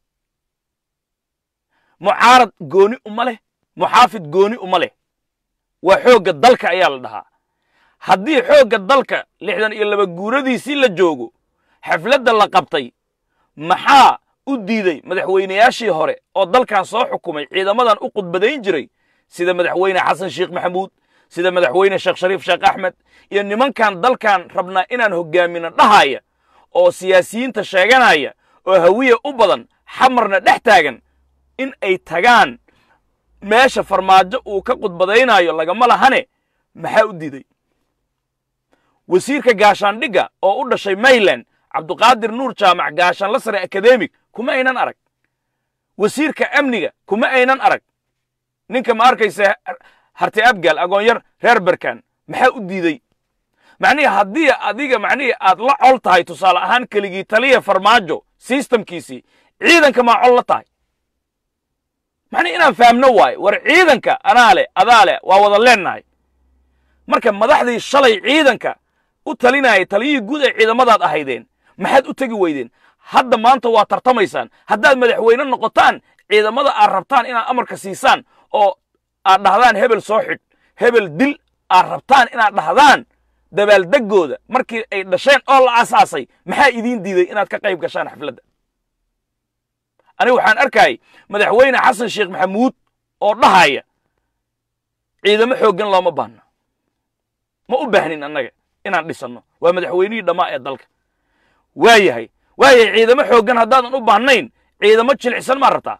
mucaarad gooni uma leh muxaafid gooni uma leh waa xoogga dalka ayaa la dhahaa haddii xoogga dalka lixdan iyo laba guuradiisii la joogo xafladda la qabtay maxaa u diiday madaxweynayaashii hore oo dalkan soo xukumay ciidamadan u khudbadayn jiray sida madaxweyne xasan sheekh maxamuud sida madaxweyne sheekh shariif sheekh axmed iyo nimankan dalkan rabnaa inaan hoggaamino dhahaya oo siyaasiyiinta sheeganaya oo hawiya u badan xamarna dhex taagan in ay tagaan meesha farmaajo uu ka khudbadaynayo lagama lahane maxaa u diiday wasiirka gaashaandhigga oo u dhashay mayland cabduqaadir nuur jaamac gaashaanla sare akademig kuma aynan arag wasiirka amniga kuma aynan arag ninka ma arkaysa harti abgaal agoonyar reer berkan maxaa u diidey macnihii haddii adiga macnihii aad la col tahay tusaale ahaan keligii taliya farmaajo sistamkiisii ciidanka maa col la tahay macnihi inaan fahamno waayo war ciidanka anaa leh adaa leh waa wada leennahay marka madaxdii shalay ciidanka u talinayay taliyihii guud ee ciidamadaad ahaydeen maxaad u tegi weydeen hadda maanta waa tartamaysaan haddaad madaxweyne noqotaan ciidamada aad rabtaan inaad amarka siisaan oo aad dhahdaan hebel soo xidh hebel dil aad rabtaan inaad dhahdaan dabaaldeggooda markii ay dhasheen oo la asaasay maxaa idiin diiday inaad ka qayb gashaan xafladda aniga waxaan arkayay madaxweyne xasan sheekh maxamuud oo dhahaya ciidamo xooggan looma baahno ma u baahnin annaga inaan dhisanno waa madaxweynihii dhammaa ee dalka waa yahay waayahay ciidamo xooggan haddaadan u baahnayn ciidamo jilicsan maa rabtaa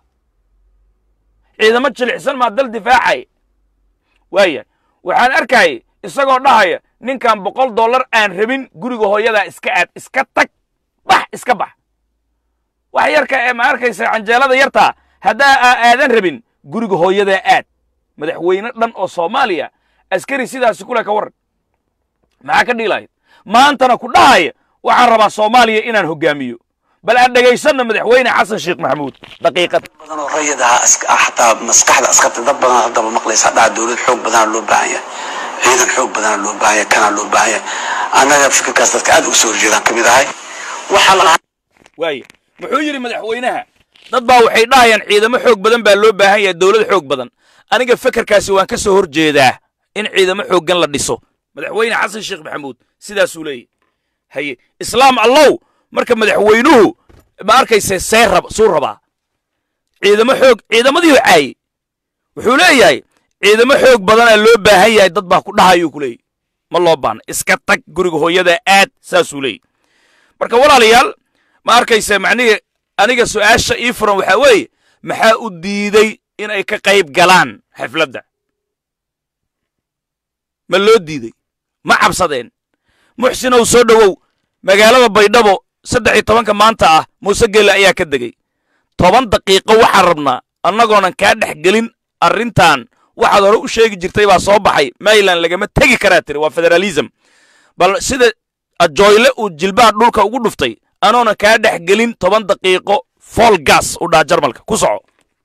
ciidamo jilicsan maa dal difaacay waayahay waxaan arkayay isagoo dhahaya ninkan boqol dollar aan rabin guriga hooyadaa iska aad iska tag bax iska bax wax yarka ee ma arkaysa canjeelada yartaa haddaa aa aadan rabin guriga hooyadaa aad madaxweyne dhan oo soomaaliya askari sidaasi kule ka warran maxaa ka dhiilahayd maantana ku dhahaya waxaan rabaa soomaaliya inaan hoggaamiyo bal aan dhegaysanno madaxweyne xasan sheekh maxamuud daqiiqad badan oo rayid ahaa xataa maskaxda askarta dad badan haddaba maqlaysa dhaca dowlad xoog badana loo baahan yahay ciidan xoog badana loo baahan yahay kanaa loo baahan yahay annaga fikirkaas dadka aad uga soo horjeedaan ka mid ahay waxaa la waaye muxuu yidhi madaxweynaha dad baa waxay dhahayaan ciidamo xoog badan baa loo baahan yahay dowlad xoog badan aniga fekerkaasi waan ka soo hor jeedaa in ciidamo xooggan la dhiso madaxweyne xasan sheekh maxamuud sidaasuu leeyahy haye islaam allow marka madaxweynuhu ma arkayse see rab suu rabaa ciidamo xoog ciidamadii caayey wuxuu leeyahay ciidamo xoog badanaa loo baahan yahay dad baa ku dhahayuu ku leeyahy ma loo baahna iska tag guriga hooyada aad saasuu leeyahy marka walaalayaal ma arkayse macnihii aniga su'aasha ii furan waxaa weeye maxaa u diiday in ay ka qayb galaan xafladda ma loo diiday ma cabsadeen muxsinow soo dhowow magaalada baydhabo saddex iyo tobanka maanta ah muuse geelle ayaa ka degey toban daqiiqo waxaan rabnaa annagoonan kaa dhex gelin arrintan waxaad hore u sheegi jirtay baa soo baxay mayland lagama tegi karaa tiri waa federaalism bal sida ajoyle uu jilbaha dhulka ugu dhuftay anoonan kaa dhex gelin toban daqiiqo fool gas u dhaa jarmalka ku soco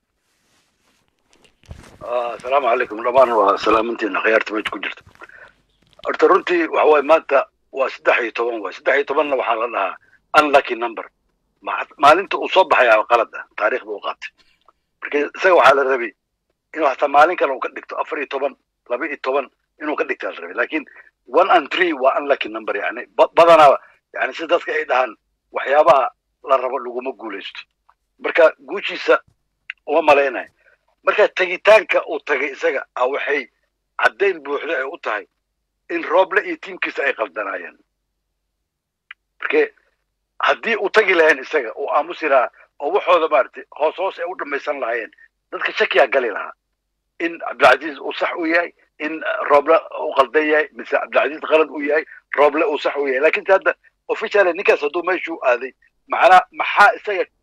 asalaamu calaykum dhammaan waa salaamantiina khiyaarta meesha ku jirta horta runtii waxa waaye maanta waa saddex iyo toban waay saddex iyo tobanna waxaa la dhahaa unlucky number maalinta uu soo baxayaa qalad ah taariikhda u qaatay marka isaga waxaa la rabay inuu hataa maalin kale uu ka dhigto afar iyo toban laba iyo toban inuu ka dhigtaa la rabay laakiin one and three waa unlucky number yani badanaa yani si dadka ay dhahaan waxyaabaha la rabo laguma guulaysto marka guushiisa uma malaynayo marka tegitaanka uu tagay isaga a waxay caddayn buuxda ay u tahay in rooble iyo tiimkiisa ay qaldanaayeen marke haddii uu tagi lahayn isaga uu aamusi lahaa oo waxooda maaragtay hoos hoos ay u dhammaysan lahaayeen dadka shakiyaa gali lahaa in cabdilcaziiz uu sax u yahay in rooble uu qaldan yahay mise cabdilcaziiz qalad uu yahay rooble uu sax u yahay lakin se hadda officially ninkaas hadduu meeshuu aaday macnaa maxaa isaga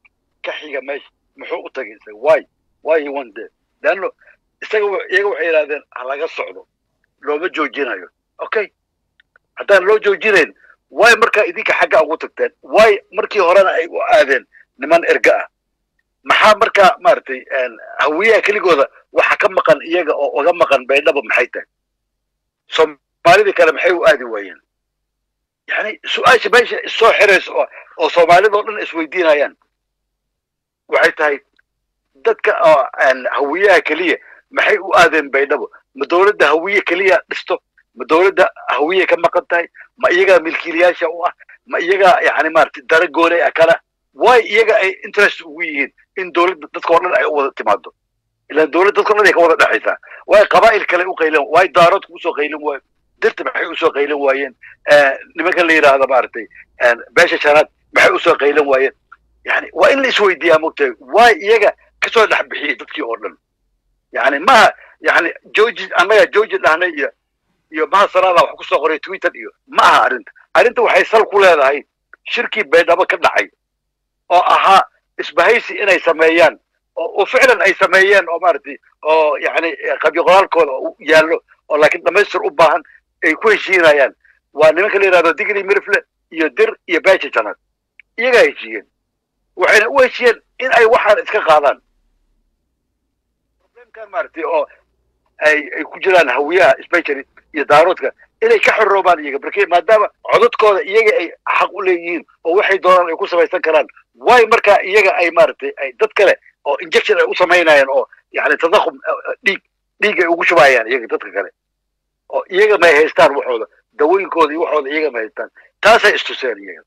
ka xiga meesha muxuu u tagay isaga why why he went there leanno isaga wa- iyaga waxay yidhahdeen ha laga socdo looma joojinayo okay haddaan loo joojinayn why markaa idinka xagga ugu tagteen why markii horena ay u aadeen niman erga ah maxaa markaa maaragtay een, hawiyaha keligooda waxa ka maqan iyaga oo uga maqan baydhaba maxay tahay soomaalidii kale maxay u aadi waayeen yani su-aasha meesha soo xiraysa oo oo soomaalida oo dhan isweydiinayaan waxay tahay dadka oo aan hawiyaha keliya maxay u aadeen baydhabo ma dowladda hawiye keliya dhisto ma dowladda hawiye ka maqan tahay ma iyagaa milkiilayaasha u ah ma iyagaa yani maaragtay dara gooley ah kala way iyaga ay interest ugu yihiin in dowladda dadka oo dhan ay u wada timaado ilaan dowladda dadka o dhan ay ka wada dhexaysaa way qabaa'il kale u qaylan way daaroodka usoo qaylin waayo dirta maxay usoo qaylan waayeen Eh, nimankan la yidhaahdo maaragtay eh, beesha shanaad maxay usoo qaylan waayeen yani waa in la isweydiiyaa mogtahay way iyaga kasoo dhex bixiyey dadkii oo dhan yani maha yani georgi annaga georgi dhahnay iyo iyo maha salaada wax kusoo qoray twitter iyo ma aha arrinta arrinta waxay sal ku leedahay shirkii baydhabo ka dhacay oo ahaa isbahaysi inay sameeyaan oo oo ficlan ay sameeyeen oo maaragtay oo yani qabyo qoraalkooda u yaallo oo laakiin dhamaystir u baahan ay ku heshiinayaan waa nimanka la yidhahdo digli mirfle iyo dir iyo beesha janaad iyagaa heshiiyeen waxayna u heshiiyeen in ay waxaan iska qaadaan problemkan maaragtay oo ay ay ku jiraan hawiyaha especially iyo daaroodka inay ka xoroobaan iyaga markii maadaama codadkooda iyaga ay xaq u leeyihiin oo waxay doonaan ay ku samaysan karaan way markaa iyaga ay maaragtay ay dad kale oo injection ay u samaynayaan oo yani tadakhum eh, dhiig dhiig ay ugu shubayaan iyaga dadka kale oo iyaga may haystaan waxooda dawooyinkooda iyo waxooda iyaga ma haystaan taasay istuseen iyaga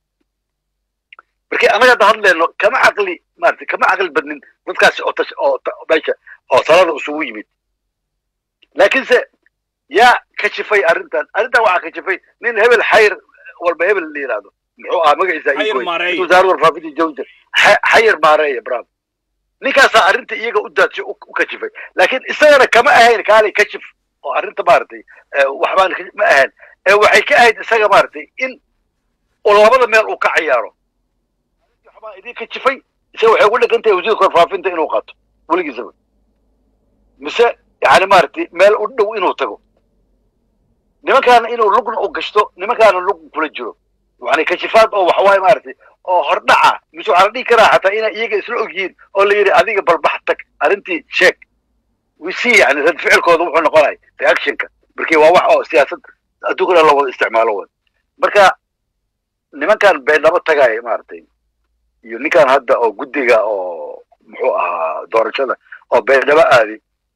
markii annaga hadda hadleyno kama caqli maaragtay kama caqli badnin dadkaasi oo tash oo ta- meesha oo talada isugu yimid laakiinse yaa kashifay arrintan arrintan waxaa kashifay nin hebel xayr walba hebel la yidhaahdo muxuu ahaa magaciisa Xayir ii koy. Maareeye. wasaaradda warfaafinta jawjar Xa- xayir maareeye bravo ninkaasaa arrinta iyaga u daadshay u u kashifay laakiin isagana kama ahayn kaalay kashif oo arrinta maaragtay eh, waxbaan ka- ma ahayn ee waxay ka ahayd isaga maaragtay in uu labada meel uu ka ciyaaro waxbaa idin kashifay isaga waxay ugu dhegan tahay wasiirka warfaafinta inuu qaato weligiisaba mise yani maaragtay meel u dhow inuu tago nimankaana inuu lugna u gashto nimankaana lug kula jiro yani kashifaad oo waxawaaye maaragtay oo hordhaca mise waxaa la dhihi karaa xataa inay iyaga isla ogyihiin oo la yidhi adiga balbax tag arrintii sheeg we see yani rad ficilkooda wuxuu noqonaya reactionka markii waa wax oo siyaasad adduunkana la wada isticmaalo way marka nimankan beendhabo tagaaya maaragtay iyo ninkan hadda oo guddiga oo muxuu ahaa doorashada oo beendhabo aadi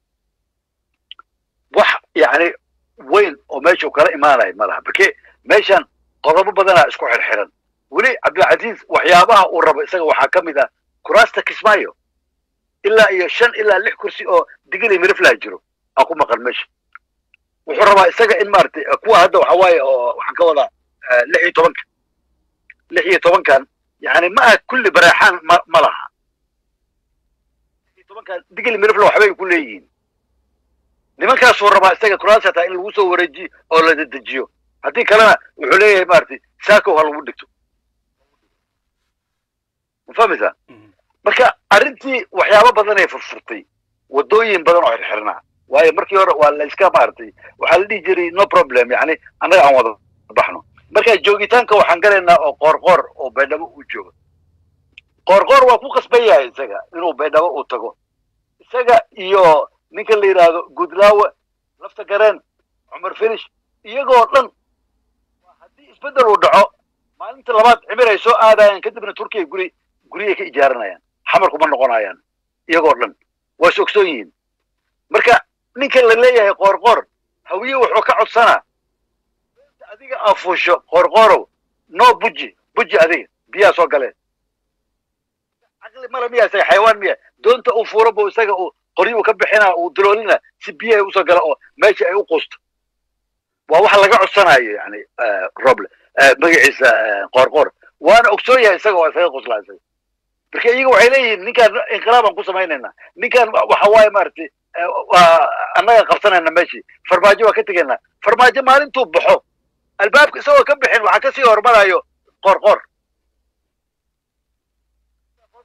wax yani weyn oo meesha uu kala imaanayo ma laha marke meeshan qodobo badanaa isku xirxiran weli cabdilcasiis waxyaabaha uu rabo isaga waxaa ka mid ah kuraasta kismaayo ilaa iyo shan ilaa lix kursi oo digili miriflaa jiro aa ku maqan meesha wuxuu rabaa isaga in maaragtay eh, kuwa hadda waxa waaye oo waxaan ka wadaa eh, lix iyo tobanka lix iyo tobankan yani ma aha kulli bareexaan ma ma laha lix iyo tobankan digili mirifla waxbay ku leeyihiin nimankaasuu rabaa isaga kuraas hataa in lagu soo wareejiyo oo la dedejiyo haddii kalena wuxuu leeyahay maaragtay saakow ha lagu dhigto ma fahmaysaa marka arrintii waxyaabo badan ay furfurtay wadooyin badan oo xirxirnaa waayo markii hore waa la iska maaragtay waxaa la dhihi jiray no problem yani annaga aan wada baxno marka joogitaanka waxaan galaynaa oo qoorqoor oo baydhabo uu joogo qoorqoor waa ku qasban yahay isaga inuu baydhabo uu tago isaga iyo ninka la yidhaahdo gudlaawe lafta gareen cumar finish iyagoo dhan waa haddii isbeddel uu dhaco maalinta labaad cimir ay soo aadayaan kadibna turkiya guri guriyay ka ijaaranayaan xamarku ma noqonayaan iyagoo dhan waa is ogsoon yihiin marka ninka la leeyahay qoorqoor hawiye wuxuu ka codsanaa adiga afuusho qoorqoorow no buji buji adiga biyaa soo galeen caqli male miya isaga xayawaan miya doonta uu fuuro bu isaga uu qoryo uu ka bixinaa uu duloolina si biyaha usoo gala oo meesha ay u quusto waa wax laga codsanayo yani eh, roble eh, magaciisa eh, qoorqoor waana ogsoon yahay isaga waa isaga qoslaa isaga marka iyaga waxay leeyihiin ninkaan inqilaabaan ku samaynaynaa ninkaan wa- waxa waaye maaragtay eh, waa annaga qabsanayna meeshii farmaajo waa ka tegaynaa farmaajo maalintuu baxo albaabka isagoo ka bixin waxaa kasii hormarayo qoorqoor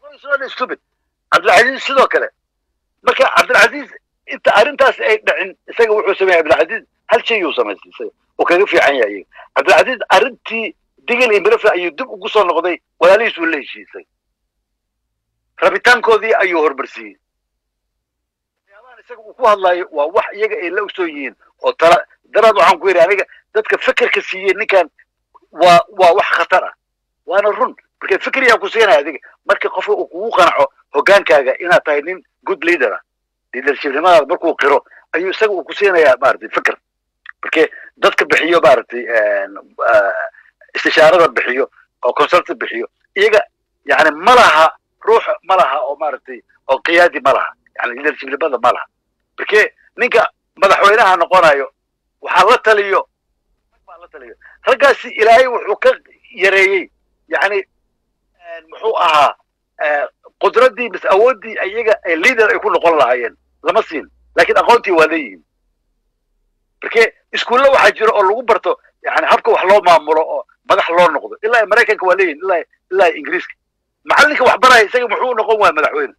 It's not stupid cabdilcasiis sidoo kale marka cabdilcasiis inta arrintaas ay dhicin isaga wuxuu sameeyey cabdilcasiis hal shay uu samaystay isaga oo kaga fiican yahay cabdilcasiis arrintii digil iyo mirafle ayuu dib ugu soo noqday walaalihiis uu la heshiisay rabitaankoodii ayuu hormarsiiyey waxyaabahan isaga uu ku hadlayo waa wax iyaga ay la ogsoon yihiin oo tala daraad waxaan ku yidhi aniga dadka fekerka siiyey ninkan waa waa wax khatar ah waana run marka fikriyaa ku siinaya adiga marka qofka uu kugu qanaco hogaankaaga inaad tahay nin good leader ah leadershipnimadaada markuu qiro ayuu isaga uu ku siinayaa maaragtay fikr marka dadka bixiyo maaragtay istishaarada bixiyo oo consulta bixiyo iyaga yani ma laha ruux ma laha oo maaragtay oo qiyaadi ma laha yani leadershipnimada ma laha marke ninka madaxweynaha noqonayo waxaa la taliyo baa la taliyo raggaasi ilaahay wuxuu ka yareeyey yani muxuu ahaa qudraddii mis awooddii iyaga leader ay ku noqon lahaayeen lama siin laakiin aqoontii waa leeyihiin marke iskuulla waxaa jira oo lagu barto yani habka wax loo maamulo oo madax loo noqdo ilaa maraykanka waa leeyihin ilaa ilaa ingiriiska macallinka wax baraya isaga muxuu noqon waaya madaxweyne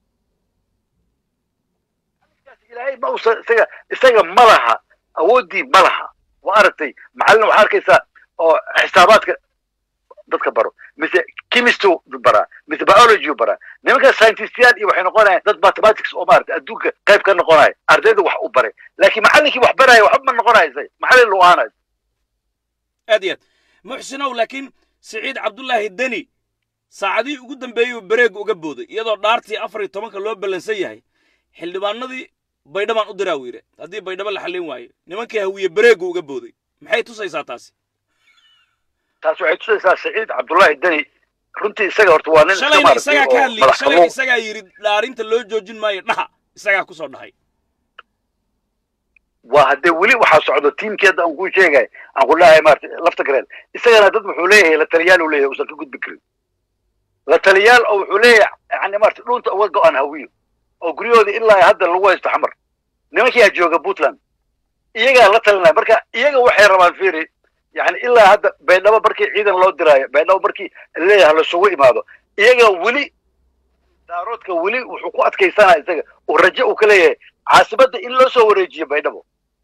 ilaahay ma usa isaga isaga ma laha awooddii ma laha waa aragtay macallin waxaa arkaysaa oo xisaabaadka dadka baro mise chemistry baraa mise biology baraa nimanka scientistiyaal iyo waxay noqonayaan dad mathematics oo maarata adduunka qayb ka noqonaya ardayda wax u baray laakiin macallinkii wax baraya waxba ma noqonaya isaga macallin lu aanayo aad iyo aad muxsinow laakiin siciid cabdullaahi deni saacadihii ugu dambeeyey bareega uga booday iyadoo dhaartii afar iyo tobanka loo ballansan yahay xildhibaanadii baydhabaan u diraa wiire haddii baydhabo la xallin waayo nimankii hawiye bareega uga booday maxay tusaysaa taasi taas waxay tusaysaa saciid cabdullaahi deni runtii isaga horta waa nin iska shalayna maaragtay isagaa ka oo hadliyey madax shalayna qabow isagaa yidhi dhaarinta loo joojin maayo dhaha isagaa ku soo dhahay waa haddee weli waxaa socdo tiimkii hadda aan kuu sheegay aan ku leeyahay maarata lafta gareen isagana dad wuxuu leeyahay la taliyaal uu leeyahay uusan ka gudbi karin la taliyaal oo wuxuu leeyahay yani maarata dhunta uga go-an hawiyo oo guryahoodii ilaa hadda lagu haysto xamar nimankiyaa jooga puntland iyagaa la talinaya marka iyaga waxay rabaan firi yani ilaa hadda baydhabo markii ciidan loo diraayo baydhabo markii leeyahay lasugu imaado iyaga weli daaroodka weli wuxuu ku adkaysanaya isaga uu rajo uu ka leeyahay caasimadda in loo soo wareejiyo baydhabo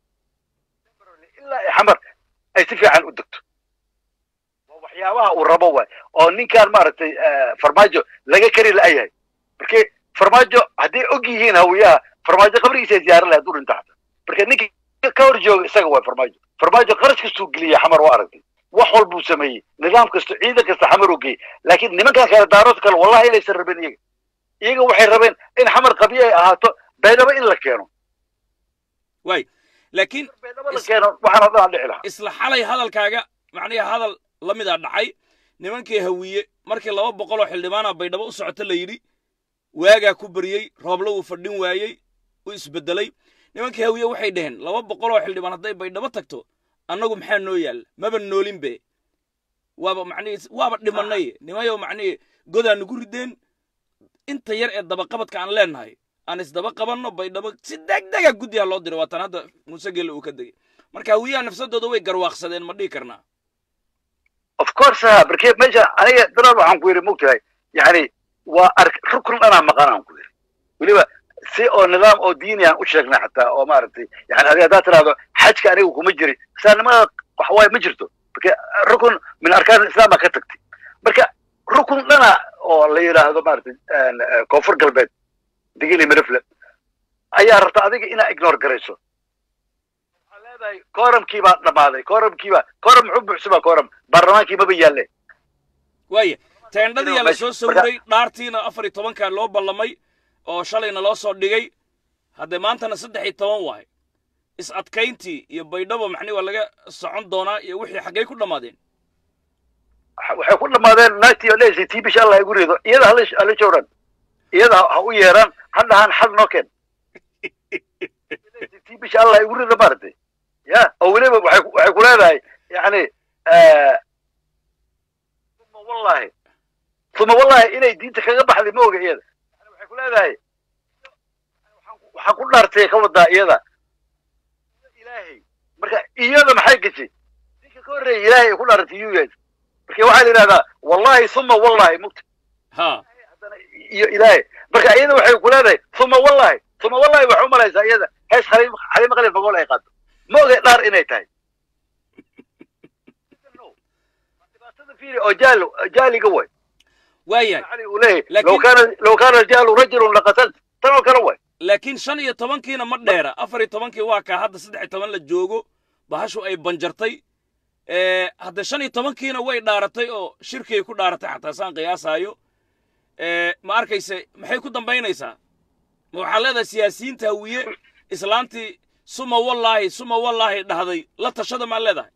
ilaa ay xamar ay si fiican u degto waa waxyaabaha uu rabo waay oo ninkaan maaragtay farmaajo laga kari la-yahay marke farmaajo hadday og yihiin hawiyaha farmaajo qabrigiisa ziyaaran lahayd u dhinta xata marka ninka ka hor jooga isaga waay farmaajo farmaajo qarash kastuu geliya xamar waa aragtay wax walbuu sameeyey nidaam kasta ciidan kasta xamar uu geeyey laakiin nimankan kale daarood kale wallahi inaysan rabin iyaga iyaga waxay rabeen in xamar qabyo ay ahaato baydhabo in la keeno waay laakiin baydhabo la keeno waxaan oo dhan aan dhici lahaa isla xalay hadalkaaga macnihi hadal la mid a dhacay nimankii hawiye markii laba boqol oo xildhibaana baydhabo u socota la yidhi waagaa ku baryey rooblo wuu fadhin waayey u isbedelay nimankii hawiye waxay dhaheen laba boqol oo xildhibaan hadday baydhabo tagto annagu maxaa noo yaalla maba noolinbe waaba macnihi waaba dhimanay nimayo macnihi godaa nugu rideen inta yar ee dabaqabadka aan leenahay aan isdaba qabanno baydhabo si degdega guddiha loo diro waatan hadda muuse gelle uu ka degay marka hawiyaha nafsadooda way garwaaqsadeen ma dhihi karnaa of course ha marke meesha aniga daraad waxaan ku yidhi mogtahay yani waa ark rukun dhanaa maqan aan ku yidhi weliba si oo nidaam oo diini aan u sheegnay xataa oo maaragtay yani adiga haddaad tidhahdo xajka aniga kuma jirin islaamnimada waxawaaye ma jirto marka rukun min arkaan islaama ka tagtay marka rukun dhana oo la yidhaahdo maaragtay koonfur galbeed digili mirifle ayaa rabta adiga inaa ignore garayso waxaa leedahay kooramkii baa dhammaaday kooramkii baa kooram muxuu buuxsamaa kooram baarlamaankii maba yaalle waaya teendhadiyaa la soo Marka- sawiray dhaartiina afar iyo tobankaa loo ballamay oo shalayna loo soo dhigay haddee maantana saddex iyo toban waay is adkayntii iyo baydhabo maxni waa laga socon doonaa iyo wixii xaggay ku dhammaadeen waxay ku dhammaadeen naagtii oo leeyahay tii bisha allah igu rido iyada hala hala jooran iyada ha u yeeraan ha dhahaan xal noo keen tii bisha allah igu rido maaragtay ya oo weliba waxay ku- waxay ku leedahay yani uma wallahi uma wallahi inay diinta kaga baxday ma oga iyada Yani waxay ku leedahay waxaan ku- waxaan ku dhaartay ka wadaa iyada ilaahay marka iyada maxay gashay ninka ka horreeyay ilaahay ay ku dhaartay yuu yahay marka waxaa la yidhahdaa wallahi uma wallahi mugta ha haddana iyo ilaahay marka iyada waxay ku leedahay uma wallahi uma wallahi waxay u malaysaa iyada hees xaliim xaliimo qalin magool ay qaato ma ogay dhaar inay tahay dhibaatada fiiri oo jaal jaaliga way waayahay علي وليه لكن- لو كان لو كان الرجال رجل لقتلت ترى كان وين laakiin shan iyo tobankiina ma dheera afar iyo tobankii waa kaa hadda saddex iyo toban la joogo bahashu ay banjartay Eh, hadda shan iyo tobankiina way dhaaratay oo shirkiyay ku dhaaratay xataa saan qiyaasaayo Eh, ma arkayse maxay ku dambaynaysaa ma waxaa leedahay siyaasiyiinta hawiye islaantii suma wallaahi suma wallaahi dhahday la tashada maa leedahay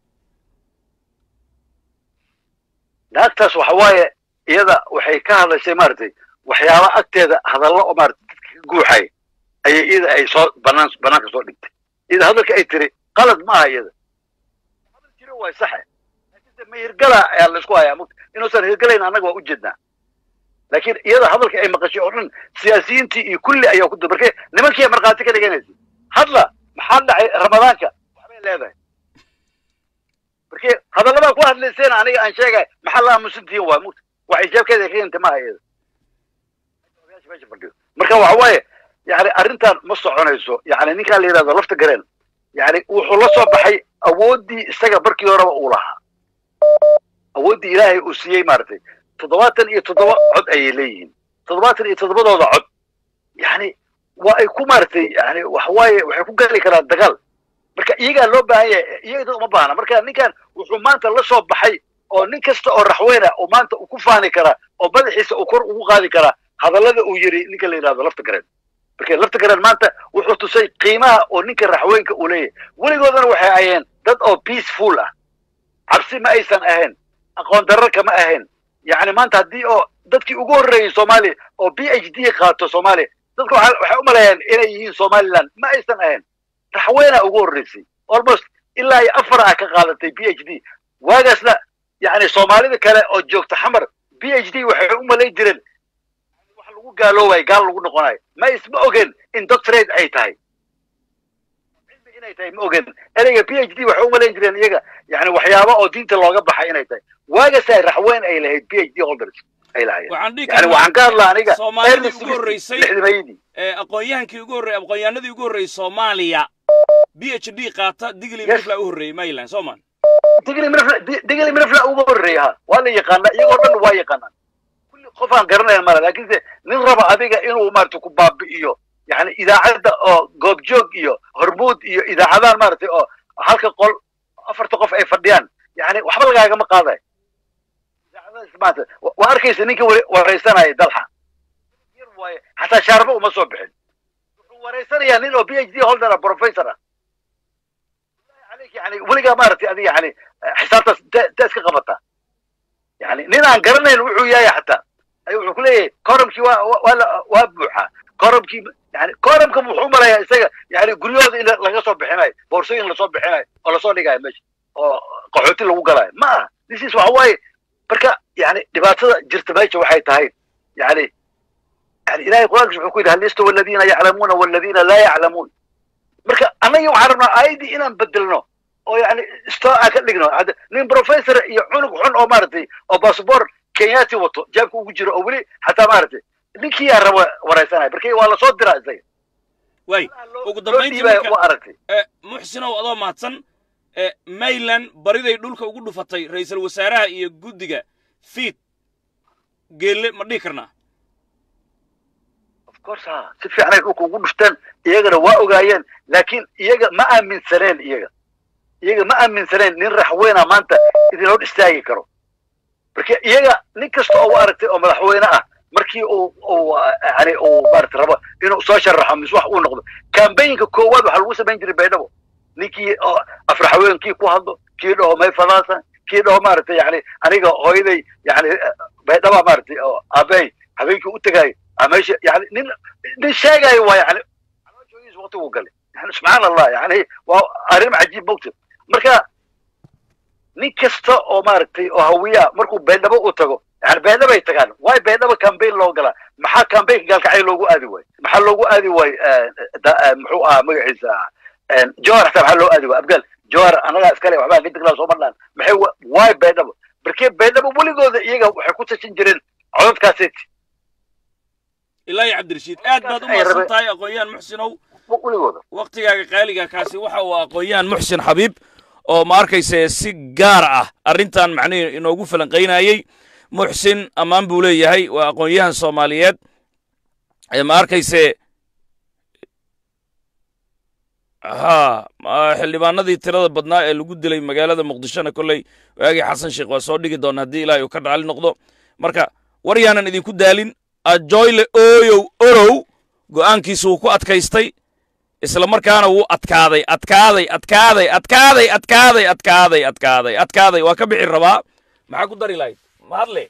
naagtaas waxa waaye iyada waxay ka hadlaysay maaragtay waxyaaba agteeda hadallo oo maaragtay dadka ka guuxay ayay iyada ay soo banaan banaanka soo dhigtay iyada hadalka ay tiri qalad ma aha iyada hadal jiro waa saxe laakiinse ma hirgala ayaa laysku hayaa mugta inuusan hirgalayn annaga waa ujeednaa laakiin iyada hadalka ay maqashay oo dhan siyaasiyiintii iyo kulli ayaa ku dul markay nimankii ay markhaati ka dhiganaysa hadla maxaa dhacay ramadaanka waxbay leedahay markii hadallabaa ku hadlayseen aniga aan sheegay maxaa la aamusantihiin waa mugta wax ijaabkeeda ka yimta maaha iyada odayaasha meesha fadhiyo marka waxa waaye yani arrintan ma soconayso yani ninkaan la yidhahdo lafta gareen yani wuxuu la soo baxay awooddii isaga markii horeba uu lahaa awooddii ilaahay uu siiyey maaragtay toddobaatan iyo toddoba cod ayay leeyihiin toddobaatan iyo toddobadooda cod yani waa ay ku maaragtay yani waxawaaye waxay ku gali karaan dagaal marka iyagaa loo baahan yahay iyaga uma baahna marka ninkan wuxuu maanta la soo baxay oo nin kasta oo raxweyna oo maanta uu ku faani karaa oo madaxiisa uu kor ugu qaadi karaa hadallada uu yidhi ninka la yidhahdo lafta gareen marka lafta gareen maanta wuxuu tusay qiimaha oo ninka raxweynka uu leeyahay weligoodana waxay ahayeen dad oo peaceful ah cabsi ma aysan ahayn aqoon darro kama ahayn yacni maanta haddii oo dadkii ugu horreeyey soomaaliya oo b h d qaato soomaaliya dadku waxa- waxay u maleeyaan inay yihiin somaliland ma aysan ahayn raxweynaa ugu horreysay almost ilaa iyo afar ah ka qaadatay b h d waagaasna yani soomaalida kale oo joogta xamar b h d waxay u malayn jireen wax lagu gaaloobayo gaal lagu noqonayo ma isma ogen in doctorate ay tahay cilmi inay tahay ma ogen ereyga b h d waxay u malayn jireen iyaga yani waxyaaba oo diinta looga baxay inay tahay waagaasa raxweyn ay lahayd b h d holders ay lahaayeen waxaan dhihi yani waxaan ka hadlaa aniga soomaalidii ugu horreysay lixdamayadii ee aqoon-yahankii ugu horreeyey aqoon-yahanadii ugu horreeyey soomaaliya b h d qaata digli Yes. mirfla u horreeyey mayland sooman digli mirfla digli mirfla ugu horreeya ha waa la yaqaanaa iyagoo dhan waa yaqaanaan kulli qof aan garanayn mala laakiinse nin raba adiga inuu maarata ku baabi'iyo yani idaacadda oo goobjoog iyo hormuud iyo idaacadahan maaragtay oo halka qol afarta qof ay fadhiyaan yani waxba lagaagama qaadayo idaacadahaas maanta wa- waa arkaysa ninka ware- waraysanaya dalxa yar waaye xataa shaarbo uma soo bixin wuxuu waraysanayaa nin oo b h d holder ah professor ah عليك يعني ولقى مارتي هذه يعني حسابته تاس قبطها يعني نينا قرنين وحو ياي حتى اي وحو كله كورمكي ولا وابوحا كورمكي يعني كورمكم وحو مرايا اسا يعني غريود ان laga soo bixinay boorsooyin la soo bixinay oo la soo dhigay meesha oo qaxooti lagu galay ma this is waxa way marka yani dhibaatada jirta meesha waxay tahay yani yani ilaahay quraankiisa wuxuu ku yidhi hal yastawi aladiina yaclamuuna waladiina laa yaclamuun marka annaga waxaan rabnaa aayadii inaan bedelno oo yani stoa ka dhigno Hadda nin professor iyo cunug xun oo maaragtay oo bassabor kenyati wato jaabka ugu jiro oo weli xataa maaragtay ninkii yaa raba waraysanaya marka waa lasoo diraa isaga waay ugu loo dambayntii dhiibaya marka waa aragtay Eh, muxsinow adoo mahadsan eh, mayland bariday dhulka ugu dhufatay ra'iisul wasaaraha iyo guddiga fiid geelle ma dhihi karnaa of course ha si fiican ay dhulka ugu dhufteen iyagana waa ogaayeen laakiin iyaga ma aaminsaneen iyaga iyaga ma aaminsaneen nin raxweyna maanta idin hor istaagi karo marka iyaga nin kasta oo u aragtay oo madaxweyne ah markii uu uu yani uu maarata rabo inuu soo sharaxo mise wax uu noqdo kambayinka koowaad waxaa lagu samayn jiray baydhabo ninkii oo afraxweenkii ku hadlo kii dhaho may fadaasan kii dhaho maaragtay yani aniga hooyaday yani baydhaba maaragtay oo aabey habeenkii u tegaayo aa meesha yani nin nin sheegaayo waa yani calooshooyis waqtigu galay yani subxaan allah yani waa arrin cajiib mogta marka nin kasta oo maaragtay oo hawiya markuu baydhabo u tago yani baydhabay tagaan waay baydhaba cambaign loo galaa maxaa cambaign gaalkacyo loogu aadi waayo maxaa loogu aadi waayo muxuu ahaa magaciisa jowhar xataa maxaa loo aadi waayo abgaal jowhar anagaa iskale waxbaa ka degnaa sooma dhaan maxay wa- waay baydhabo markee baydhabo weligooda iyaga waxay ku tashan jireen codadkaaseti ilaa iyo cabdirashiid aad baad u Ay, mahadsan rabe- tahay aqoon-yahan muxsinow weligooda waktigaaga qaaliga kaasi waxa uu aqoon-yahan muxsin xabiib oo ma arkayse si gaar ah arrintan macnihi inoogu falanqaynayey muxsin ammaan buu leeyahay waa aqoon-yahan soomaaliyeed ee ma arkayse ha ma- xildhibaanadii tirada badnaa ee lagu dilay magaalada muqdishona kolley waagii xasan sheekh waa soo dhigi doona haddii ilaahay uu ka raali noqdo marka war yaanan idinku daalin ajoyle ooyow orow go'aankiisu wuu ku adkaystay isla markaana wuu adkaaday adkaaday adkaaday adkaaday adkaaday adkaaday adkaaday adkaaday waa ka bixi rabaa maxaa ku dari lahayd ma hadle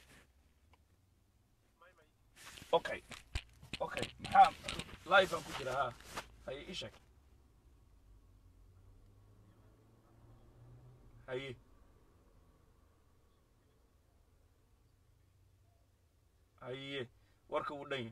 okay okay maxaa live aan ku jira ha haye ii sheeg haye haye warka wuu dhan yahay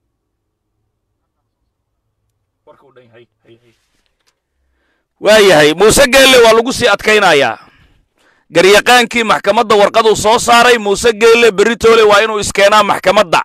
warka wuu dhan yahay haye haye waayahay muuse geelle waa lagu sii adkaynayaa garyaqaankii maxkamadda warqaduu soo saaray muuse geelle beritoole waa inuu iskeenaa maxkamadda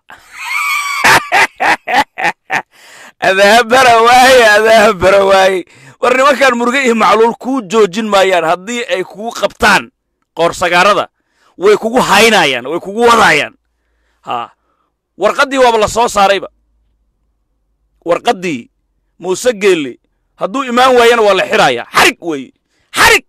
adahabara waaye adahabara waaye war nimankan muruge iyo macluul kuu joojin maayaan haddii ay kugu qabtaan qoorsagaarada way kugu haynayaan way kugu wadayaan ha warqaddii waaba la soo saarayba warqaddii muuse geelle hadduu imaan waayana waa la xirayaa xarig weeye xarig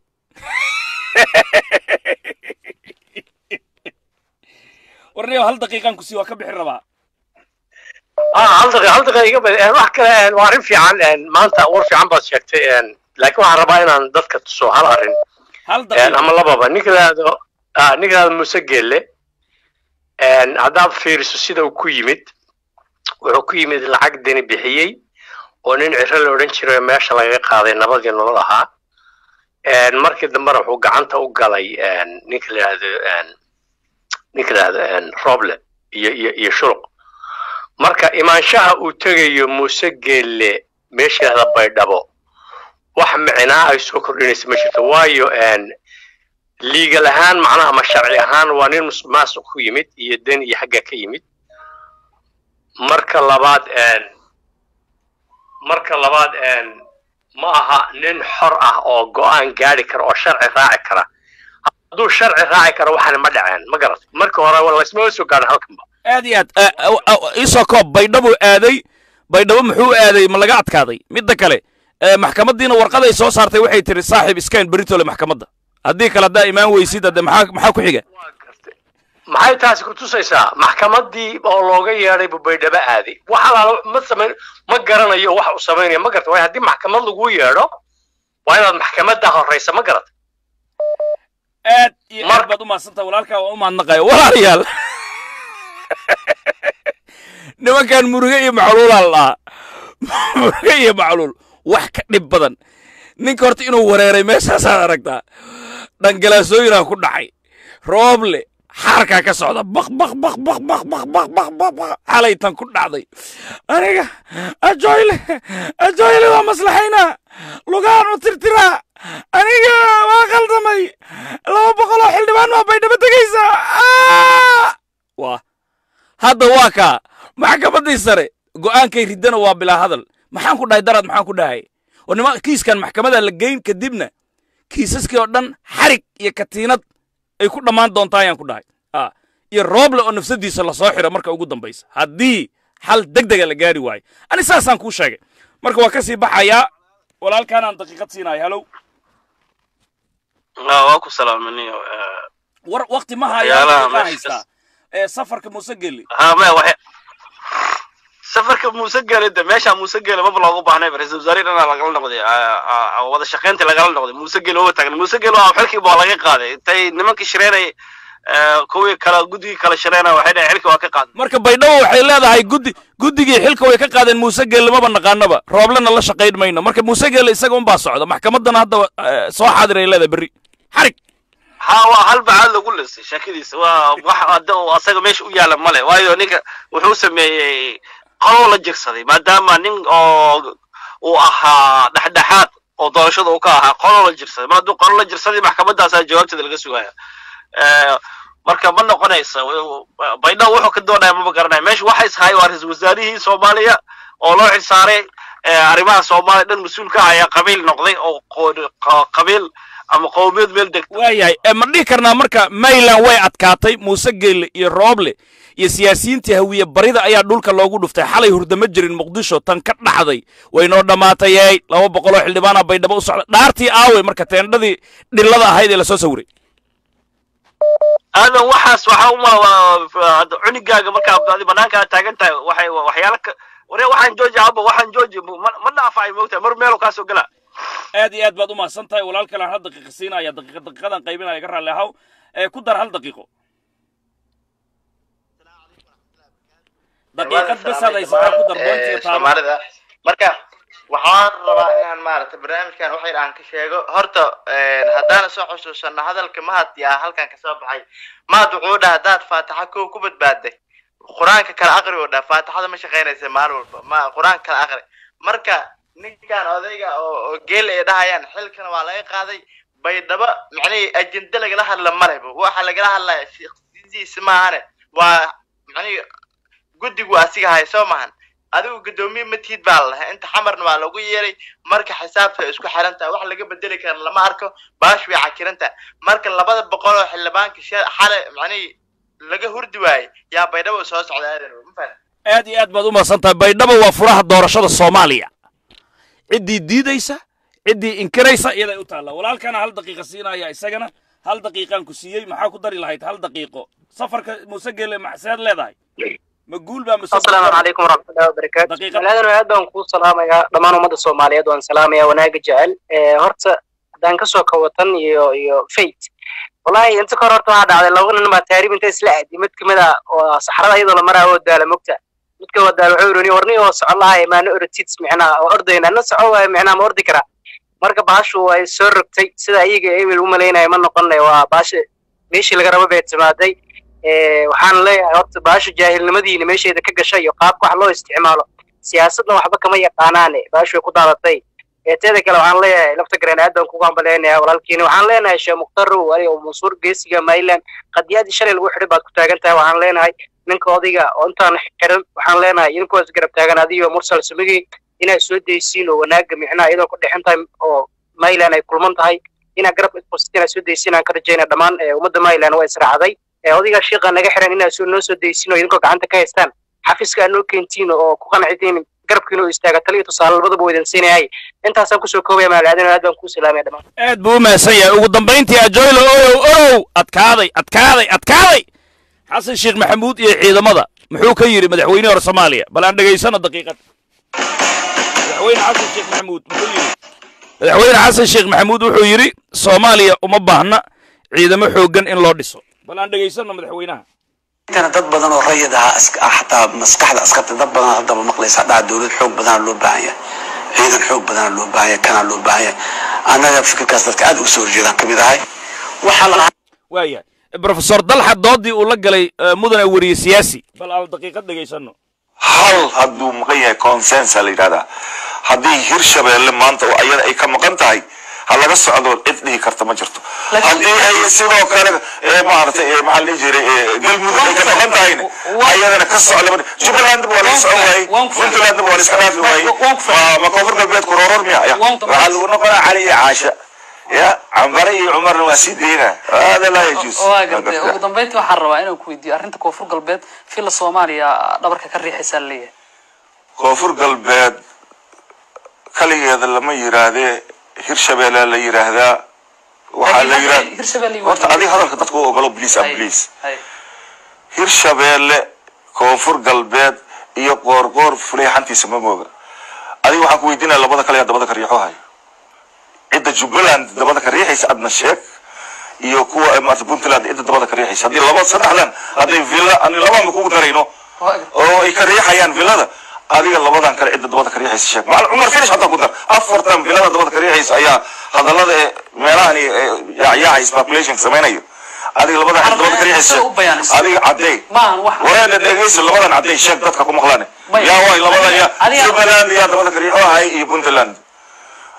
warniyo hal daqiiqaan kusii waa ka bixi rabaa ah hal daqiiqa hal daqiiqa iga bad wax kale waa arrin fiican maanta war fiican baad sheegtay laakiin waxaan rabaa inaan dadka tuso hal arrin hal daqiiqa ama lababa ninka laado ninka laado muuse geelle haddaad fiiriso sida uu ku yimid wuxuu ku yimid lacag deni bixiyey oo nin ciro la odhan jiray oo meesha lagaga qaaday nabadii nolol ahaa markii dambena wuxuu gacanta u galay ninka la yidhahdo ninka la yidhahdo roble iyo iyo iyo shuluq marka imaanshaha uu tegayo muuse geelle meesha yidhahda baydhabo wax micnaa ay soo kordhinaysa ma jirto waayo liigal ahaan macnaha ama sharci ahaan waa nin musuqmaasuq ku yimid iyo den iyo xagga ka yimid marka labaad marka labaad ma aha nin xor ah oo go'aan gaadhi kara oo sharci raaci kara hadduu sharci raaci karo waxaana ma dhaceen ma garat marka hore laysma soo gaadhin halkanba aad iyo aad isoo koob baydhabuu aaday baydhabo muxuu aaday ma laga adkaaday midda kale maxkamaddiina warqaday soo saartay waxay tiri saaxiib iskayn beritole maxkamadda haddii kale haddaa imaan weysid hadde maxaa maxaa ku xiga maxay taasi ku tusaysaa maxkamaddii oo looga yeedhay buu baydhabo aaday wax alaala ma samayn ma garanayo wax uu samaynaya ma garata waayo haddii maxkamad lagu yeedho waa inaad maxkamadda horraysa ma garata aad iyo aad baad u mahadsantaha walaalkaa waa u mahadnaqaya walaalayaal nimankan muruge iyo macluulaa la dhahaa muruge iyo macluul wax ka dhib badan ninka horta inuu wareeray meeshaasaad aragtaa dhangalaasooyinaa ku dhacay rooble xaarkaa ka socda baq baq baq baq baq baq baq baq baq baq xalaytan ku dhacday aniga ajoyle ajoyle waa maslaxaynaa lugaan u tirtiraa aniga waa khaldamay laba boqoloo xildhibaan waa baydhabo tegaysaa waa hadda waa kaa maxkamaddii sare go'aankay riddana waa bilaa hadal maxaan ku dhahay daraad maxaan ku dhahay oo nima kiiskan maxkamadda la geyn kadibna kiisaskii oo dhan xarig iyo katiinad ay ku dhammaan doontaa ayaan ku dhahay iyo rooble oo nafsadiisa lasoo xiro marka ugu dambaysa haddii xal deg dega la gaari waayo ani saasaan kuu sheegay marka waa ka sii baxayaa walaalkaanaan daqiiqad siinayo halow waa ku salaamaniyo war wakti ma hayaa haystaa safarka muuse geli ha maya waxa safarka muuse gele de meesha muuse gele maba loogu baahnay ra-isul wasaare dhana lagala noqday wada shaqaynta lagala noqday muuse gele oo taagan muuse gele waa xilkii baa laga qaaday intay nimankii shireenay kuwii kala guddigii kala shireenay waxay dhahay xilkii waa ka qaaday marka baydhabo waxay leedahay guddi guddigii xilka way ka qaadeen muuse gele maba naqaanaba rooblena la shaqayn mayno marka muuse gele isaga unbaa socda maxkamaddana hadda soo xaadir ay leedahay berri xarig ha waa hal bacaad lagu lisay sheekadiisa waa wax hadda asaga meesha u yaala male waayo ninka wuxuu sameeyey qoloo la jirsaday maadaama nin oo uu ahaa dhexdhexaad oo doorashada uu ka ahaa qoloo la jirsaday mar hadduu qolo la jirsaday maxkamadaasaa jawaabteeda laga sugaya marka ma noqonaysa baydhabo wuxuu ka doonaya maba garanaya meesha waxa ishaay waa ra-iisul wasaarihii soomaaliya oo loo xilsaaray arrimaha soomaaliya dhan mas-uulka ah ayaa qabiil noqday oo qabiil ama qowmiyad meel degta waayahay ma dhihi karnaa marka mayland way adkaatay muuse geelle iyo rooble iyo siyaasiyiintii hawiye barida ayaa dhulka loogu dhuftay xalay hurdama jirin muqdisho tan ka dhaxday waynoo dhammaatayey laba boqoloo xildhibaana baydhabo u socda dhaartii aawey marka teendhadii dhillada ahayd ee lasoo sawiray aadan waxaas waxaa uma cunigaaga markaa adi banaanka aad taagan tahay waxay waxyaala ka ware waxaan jooji aba waxaan jooji ma dhaafaay moogtahay mar meelo kaasoo gala aad iyo aad baad u mahadsan tahay walaal kalean hal daqiiqa siinaya daqiiqa daqiiqadan qaybinaya ka raalli ahaw ee ku dar hal daqiiqo daqiiqad besaad haysataa ku dar boontiga taabo soomaalida marka waxaan rabaa inaan maaragtay barnaamijkan wax yar aan ka sheego horta haddaan soo xusuusano hadalka mahad yaa halkan kasoo baxay mahad wuxuu dhaha haddaad faataxa kow ku badbaaday qur-aanka kala aqri oo dhaha faataxada ma shaqaynaysa maalin walba ma qur-aanka kala aqri marka ninkan odayga oo oo geel ay dhahayaan xilkana waa laga qaaday baydhabo macnihii ajende lagala hadla maleba waxa lagala hadlaya shaqsidiisa maahane waa macnihii guddigu asiga hay soo mahan adigu guddoomiye matiid baa la lahaa inta xamarna waa lagu yeeray marka xisaabta ay isku xiran tahay wax laga bedeli kara lama arko baash way cakiran tahay marka labada boqol oo xildhibaanka xale macnihii laga hurdi waayey yaa baydhabo soo socda aadan ma fahan aad iyo aad baad u mahadsan tahay baydhabo waa furaha doorashada soomaaliya ciddii diidaysa ciddii inkiraysa iyaday u taallaa walaalkana hal daqiiqa siinaya isagana hal daqiiqaan ku siiyey maxaa ku dari lahayd hal daqiiqo safarka muuse geele maxseed leedahay ma guul baa mase asalaamu calaykum waraxmatullahi wabarakaatu Daqiiqad. malaadan aad baan kuu salaamayaa dhammaan ummadda soomaaliyeed waan salaamayaa wanaaga jecel Eh, horta haddaan kasoo kawatan iyo iyo fate wallahi inta kahor horta waxaa dhacday laba nin baa taariib inta isla aadi mid kamid a oo saxrada iyadoo la maraayo oo daala mogta midka waa daala wuxuu yidhi warni oo socon lahay maana orotid micnaha oo ordayna na soco waayo micnaha ma ordi karaa marka baashu way soo rogtay sida iyaga ebel u malaynaya ma noqonay waa baasha meeshii laga rabo bay timaaday Eh, waxaan leeyahay horta baasha jaahilnimadiina meesheeda ka gashay iyo qaabka wax loo isticmaalo siyaasadna waxba kama yaqaanaane baashu way ku daadatay Eh, teeda kale waxaan leeyahay lafta gareen aad baan kugu hambaleynayaa walaalkiina waxaan leenahay sheekh mukhtarow adiga oo mansuur geesiga mayland qadiyadii shalay lagu xidhay baad ku taagan tahay waxaan leenahay ninka odayga oo intaan xiran waxaan leenahay idinkuwaas garab taagan adiyo mursal sumigi inaad soo daysiin oo wanaaga micnaha iyadoo ku dhexin tahay oo mayland ay kulman tahay inaad garab isbostin inaad soo daysiin aan ka rajaynaya dhammaan eh, ummadda mayland waa israacday Eh, odayga shiiqa naga xiran inaad soo noo soo daysiin oo idinkoo gacanta ka haystaan xafiiska aad noo keentiin oo ku qancitiin garabkiina oo istaaga taliyo tusaale labadaba waa idin siinayay intaasaan kusoo koobaya maalaadan aad baan kuu salaamaya dhammaan aad buu u mahadsan yahay ugu dambayntii ajoylo orow orow adkaaday adkaaday adkaaday xasan sheekh maxamuud iyo ciidamada muxuu ka yidhi madaxweyne hore soomaaliya bal aan dhegaysano daqiiqad madaxweyne xasan sheekh maxamuud muxuu yidhi madaxweyne xasan sheekh maxamuud wuxuu yidhi soomaaliya uma baahna ciidamo xooggan in loo dhiso bal aan dhegaysano madaxweynaha intana dad badan oo rayid ahaa is- ah, xataa maskaxda askarta dad badan haddaba maqlaysa dhaca dowlad xoog badana loo baahan yahay ciidan xoog badana loo baahan yahay kana loo baahan yahay annaga fikirkaas dadka aad uga soo horjeedaan kamid ahay waxaa la waayahay brofesor dalxa doodii uu la galay eh, mudane weriye siyaasi bal aan daqiiqad dhegaysano hal hadduu maqan yahay consensa la yidhahdaa haddii hirshabeelle maanta oo ayada ay ka maqan tahay ha laga socdo cid dhihi karta ma jirto haddii ay sidoo kale eh, maaragtay eh, maxaa la dhihi jiray eh, galmudug ay ka maqan tahayna ayadana ka socda ma- jubbalandba waa laga socon waayey puntlandba waa la iska dhaafi waayey ma- ma koonfur galbeed kurooror miya Ya. waxaa lagu noqonaa cali iyo caasha ya cambare iyo cumarna waa sii deyna hada laa yajuus waa gartay ugu dambeyntii waxaan rabaa inaan ku weydiiyo arrinta koonfur galbeed fila soomaaliya dhabarka ka riixaysaa la leeyahay koonfur galbeed kaligeeda lama yiraahdee hirshabeelle la yiraahdaa waxaa la yiraahdaa hirshabelle iyo horta adiga hadalka dadka u ogolo bliis am bliis Hay. hirshabeelle koonfur galbeed iyo qoorqoor fuleexantiisa ma mooga adiga waxaan ku weydiinaya labada kale yaa dabada ka riixo hayo cidda jubbaland dabada ka riixaysa adna sheeg iyo kuwa eh, maarata puntland cidda dabada ka riixaysa haddii laba saddexdan hadday villa ani labaan kugu darayno Waa gartay. oo ay ka riixayaan villada adiga labadan kale cidda dabada ka riixaysa sheeg macal cumar finish hataa ku dar afartan villada dabada ka riixaysa ayaa hadallada ee meelahani yaacyaacay speculation samaynayo adiga labadan cidda dabada ka riixaysa Sida u bayaanaysa. adiga cadday maahan wax wareena dhegeysa labadan cadday sheeg dadka ku maqlaan Maya. yaa waay labadan ya Adiga- jubbaland yaa dabada ka riixo ahay iyo puntland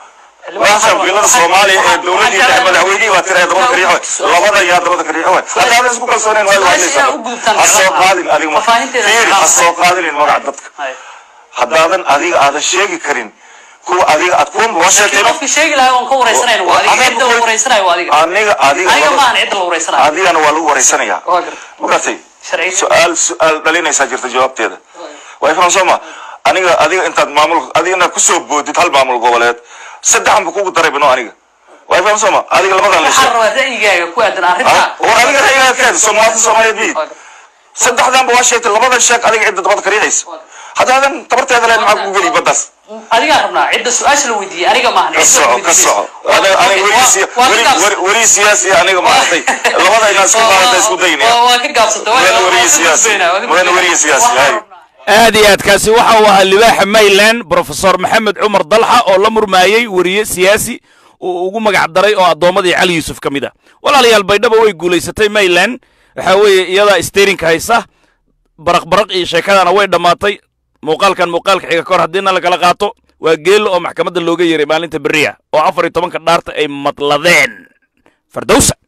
meeshan wiilada soomaaliya ee dowladii dhexe madaxweynihii baa tira dabada ka riixo labada yaa dabada ka riixo haddaadan isku kalsoonayn waa hadlaysaa ha soo qaadin adiga ma fiiri ha soo qaadinin magaca dadka haddaadan adiga aadan sheegi karin kuwa adiga aad kuwan loo sheegtay qofkii sheegi lahaa waan ka wareysanayna waa adiga cidda la wareysanayo waa adiga aniga adiga aniga maahan cidda la wareysanayo adigana waa lagu wareysanayaa waa garta magartay sharciga su-aal su-aal dhalinaysaa jirta jawaabteeda way fahan soo ma aniga adiga intaad maamul adiga inaad kusoo boodid hal maamul goboleed saddexan bu kugu daray bino aniga way fahan soo ma adiga labadan la waxaan sheeg rabaa ra'yigaaga ku aadan arrinta war adiga ra'yigaa keeda soomaalida soomaaliyeed biyid saddexdanba waa sheegtay labadan sheeg adiga cidda dabada ka riixaysa haddaadan tabarteeda lahayn maxaa kugu geli baddaas adigaa rabnaa cidda su-aasha la weydiiyey aniga maahan ka cidda la soco ka weydiisay. soco Waa- aniga aniga okay, weli waa- siya- waa ka weli- gaabsatay. weli- weli siyaasi aniga maaragtay labada inaan isku maaragtay isku daynaya Waa- waa ka gaabsatay waa- Mudane waa- weriye waa ka siyaasi. gudbaynaa, waa ka Mudane gudbaynaa. weriye siyaasi, Waxaan hay. rabnaa- aad iyo aad kaasi waxa uu ahaa libaaxa mayland brofesor maxamed cumar dalxa oo la murmaayey weriye siyaasi uu ugu magac daray oo addoommadii cali yuusuf ka mid ah walaalayaal baydhaba way guulaysatay mayland waxaa weeye iyadaa sterinka haysa baraq baraq iyo sheekadana way dhammaatay muuqaalkan muuqaalka xiga kahor haddiina lagala qaato waa geelo oo maxkamadda looga yeeray maalinta beriya oo afar iyo tobanka dhaarta ay madladeen fardowsa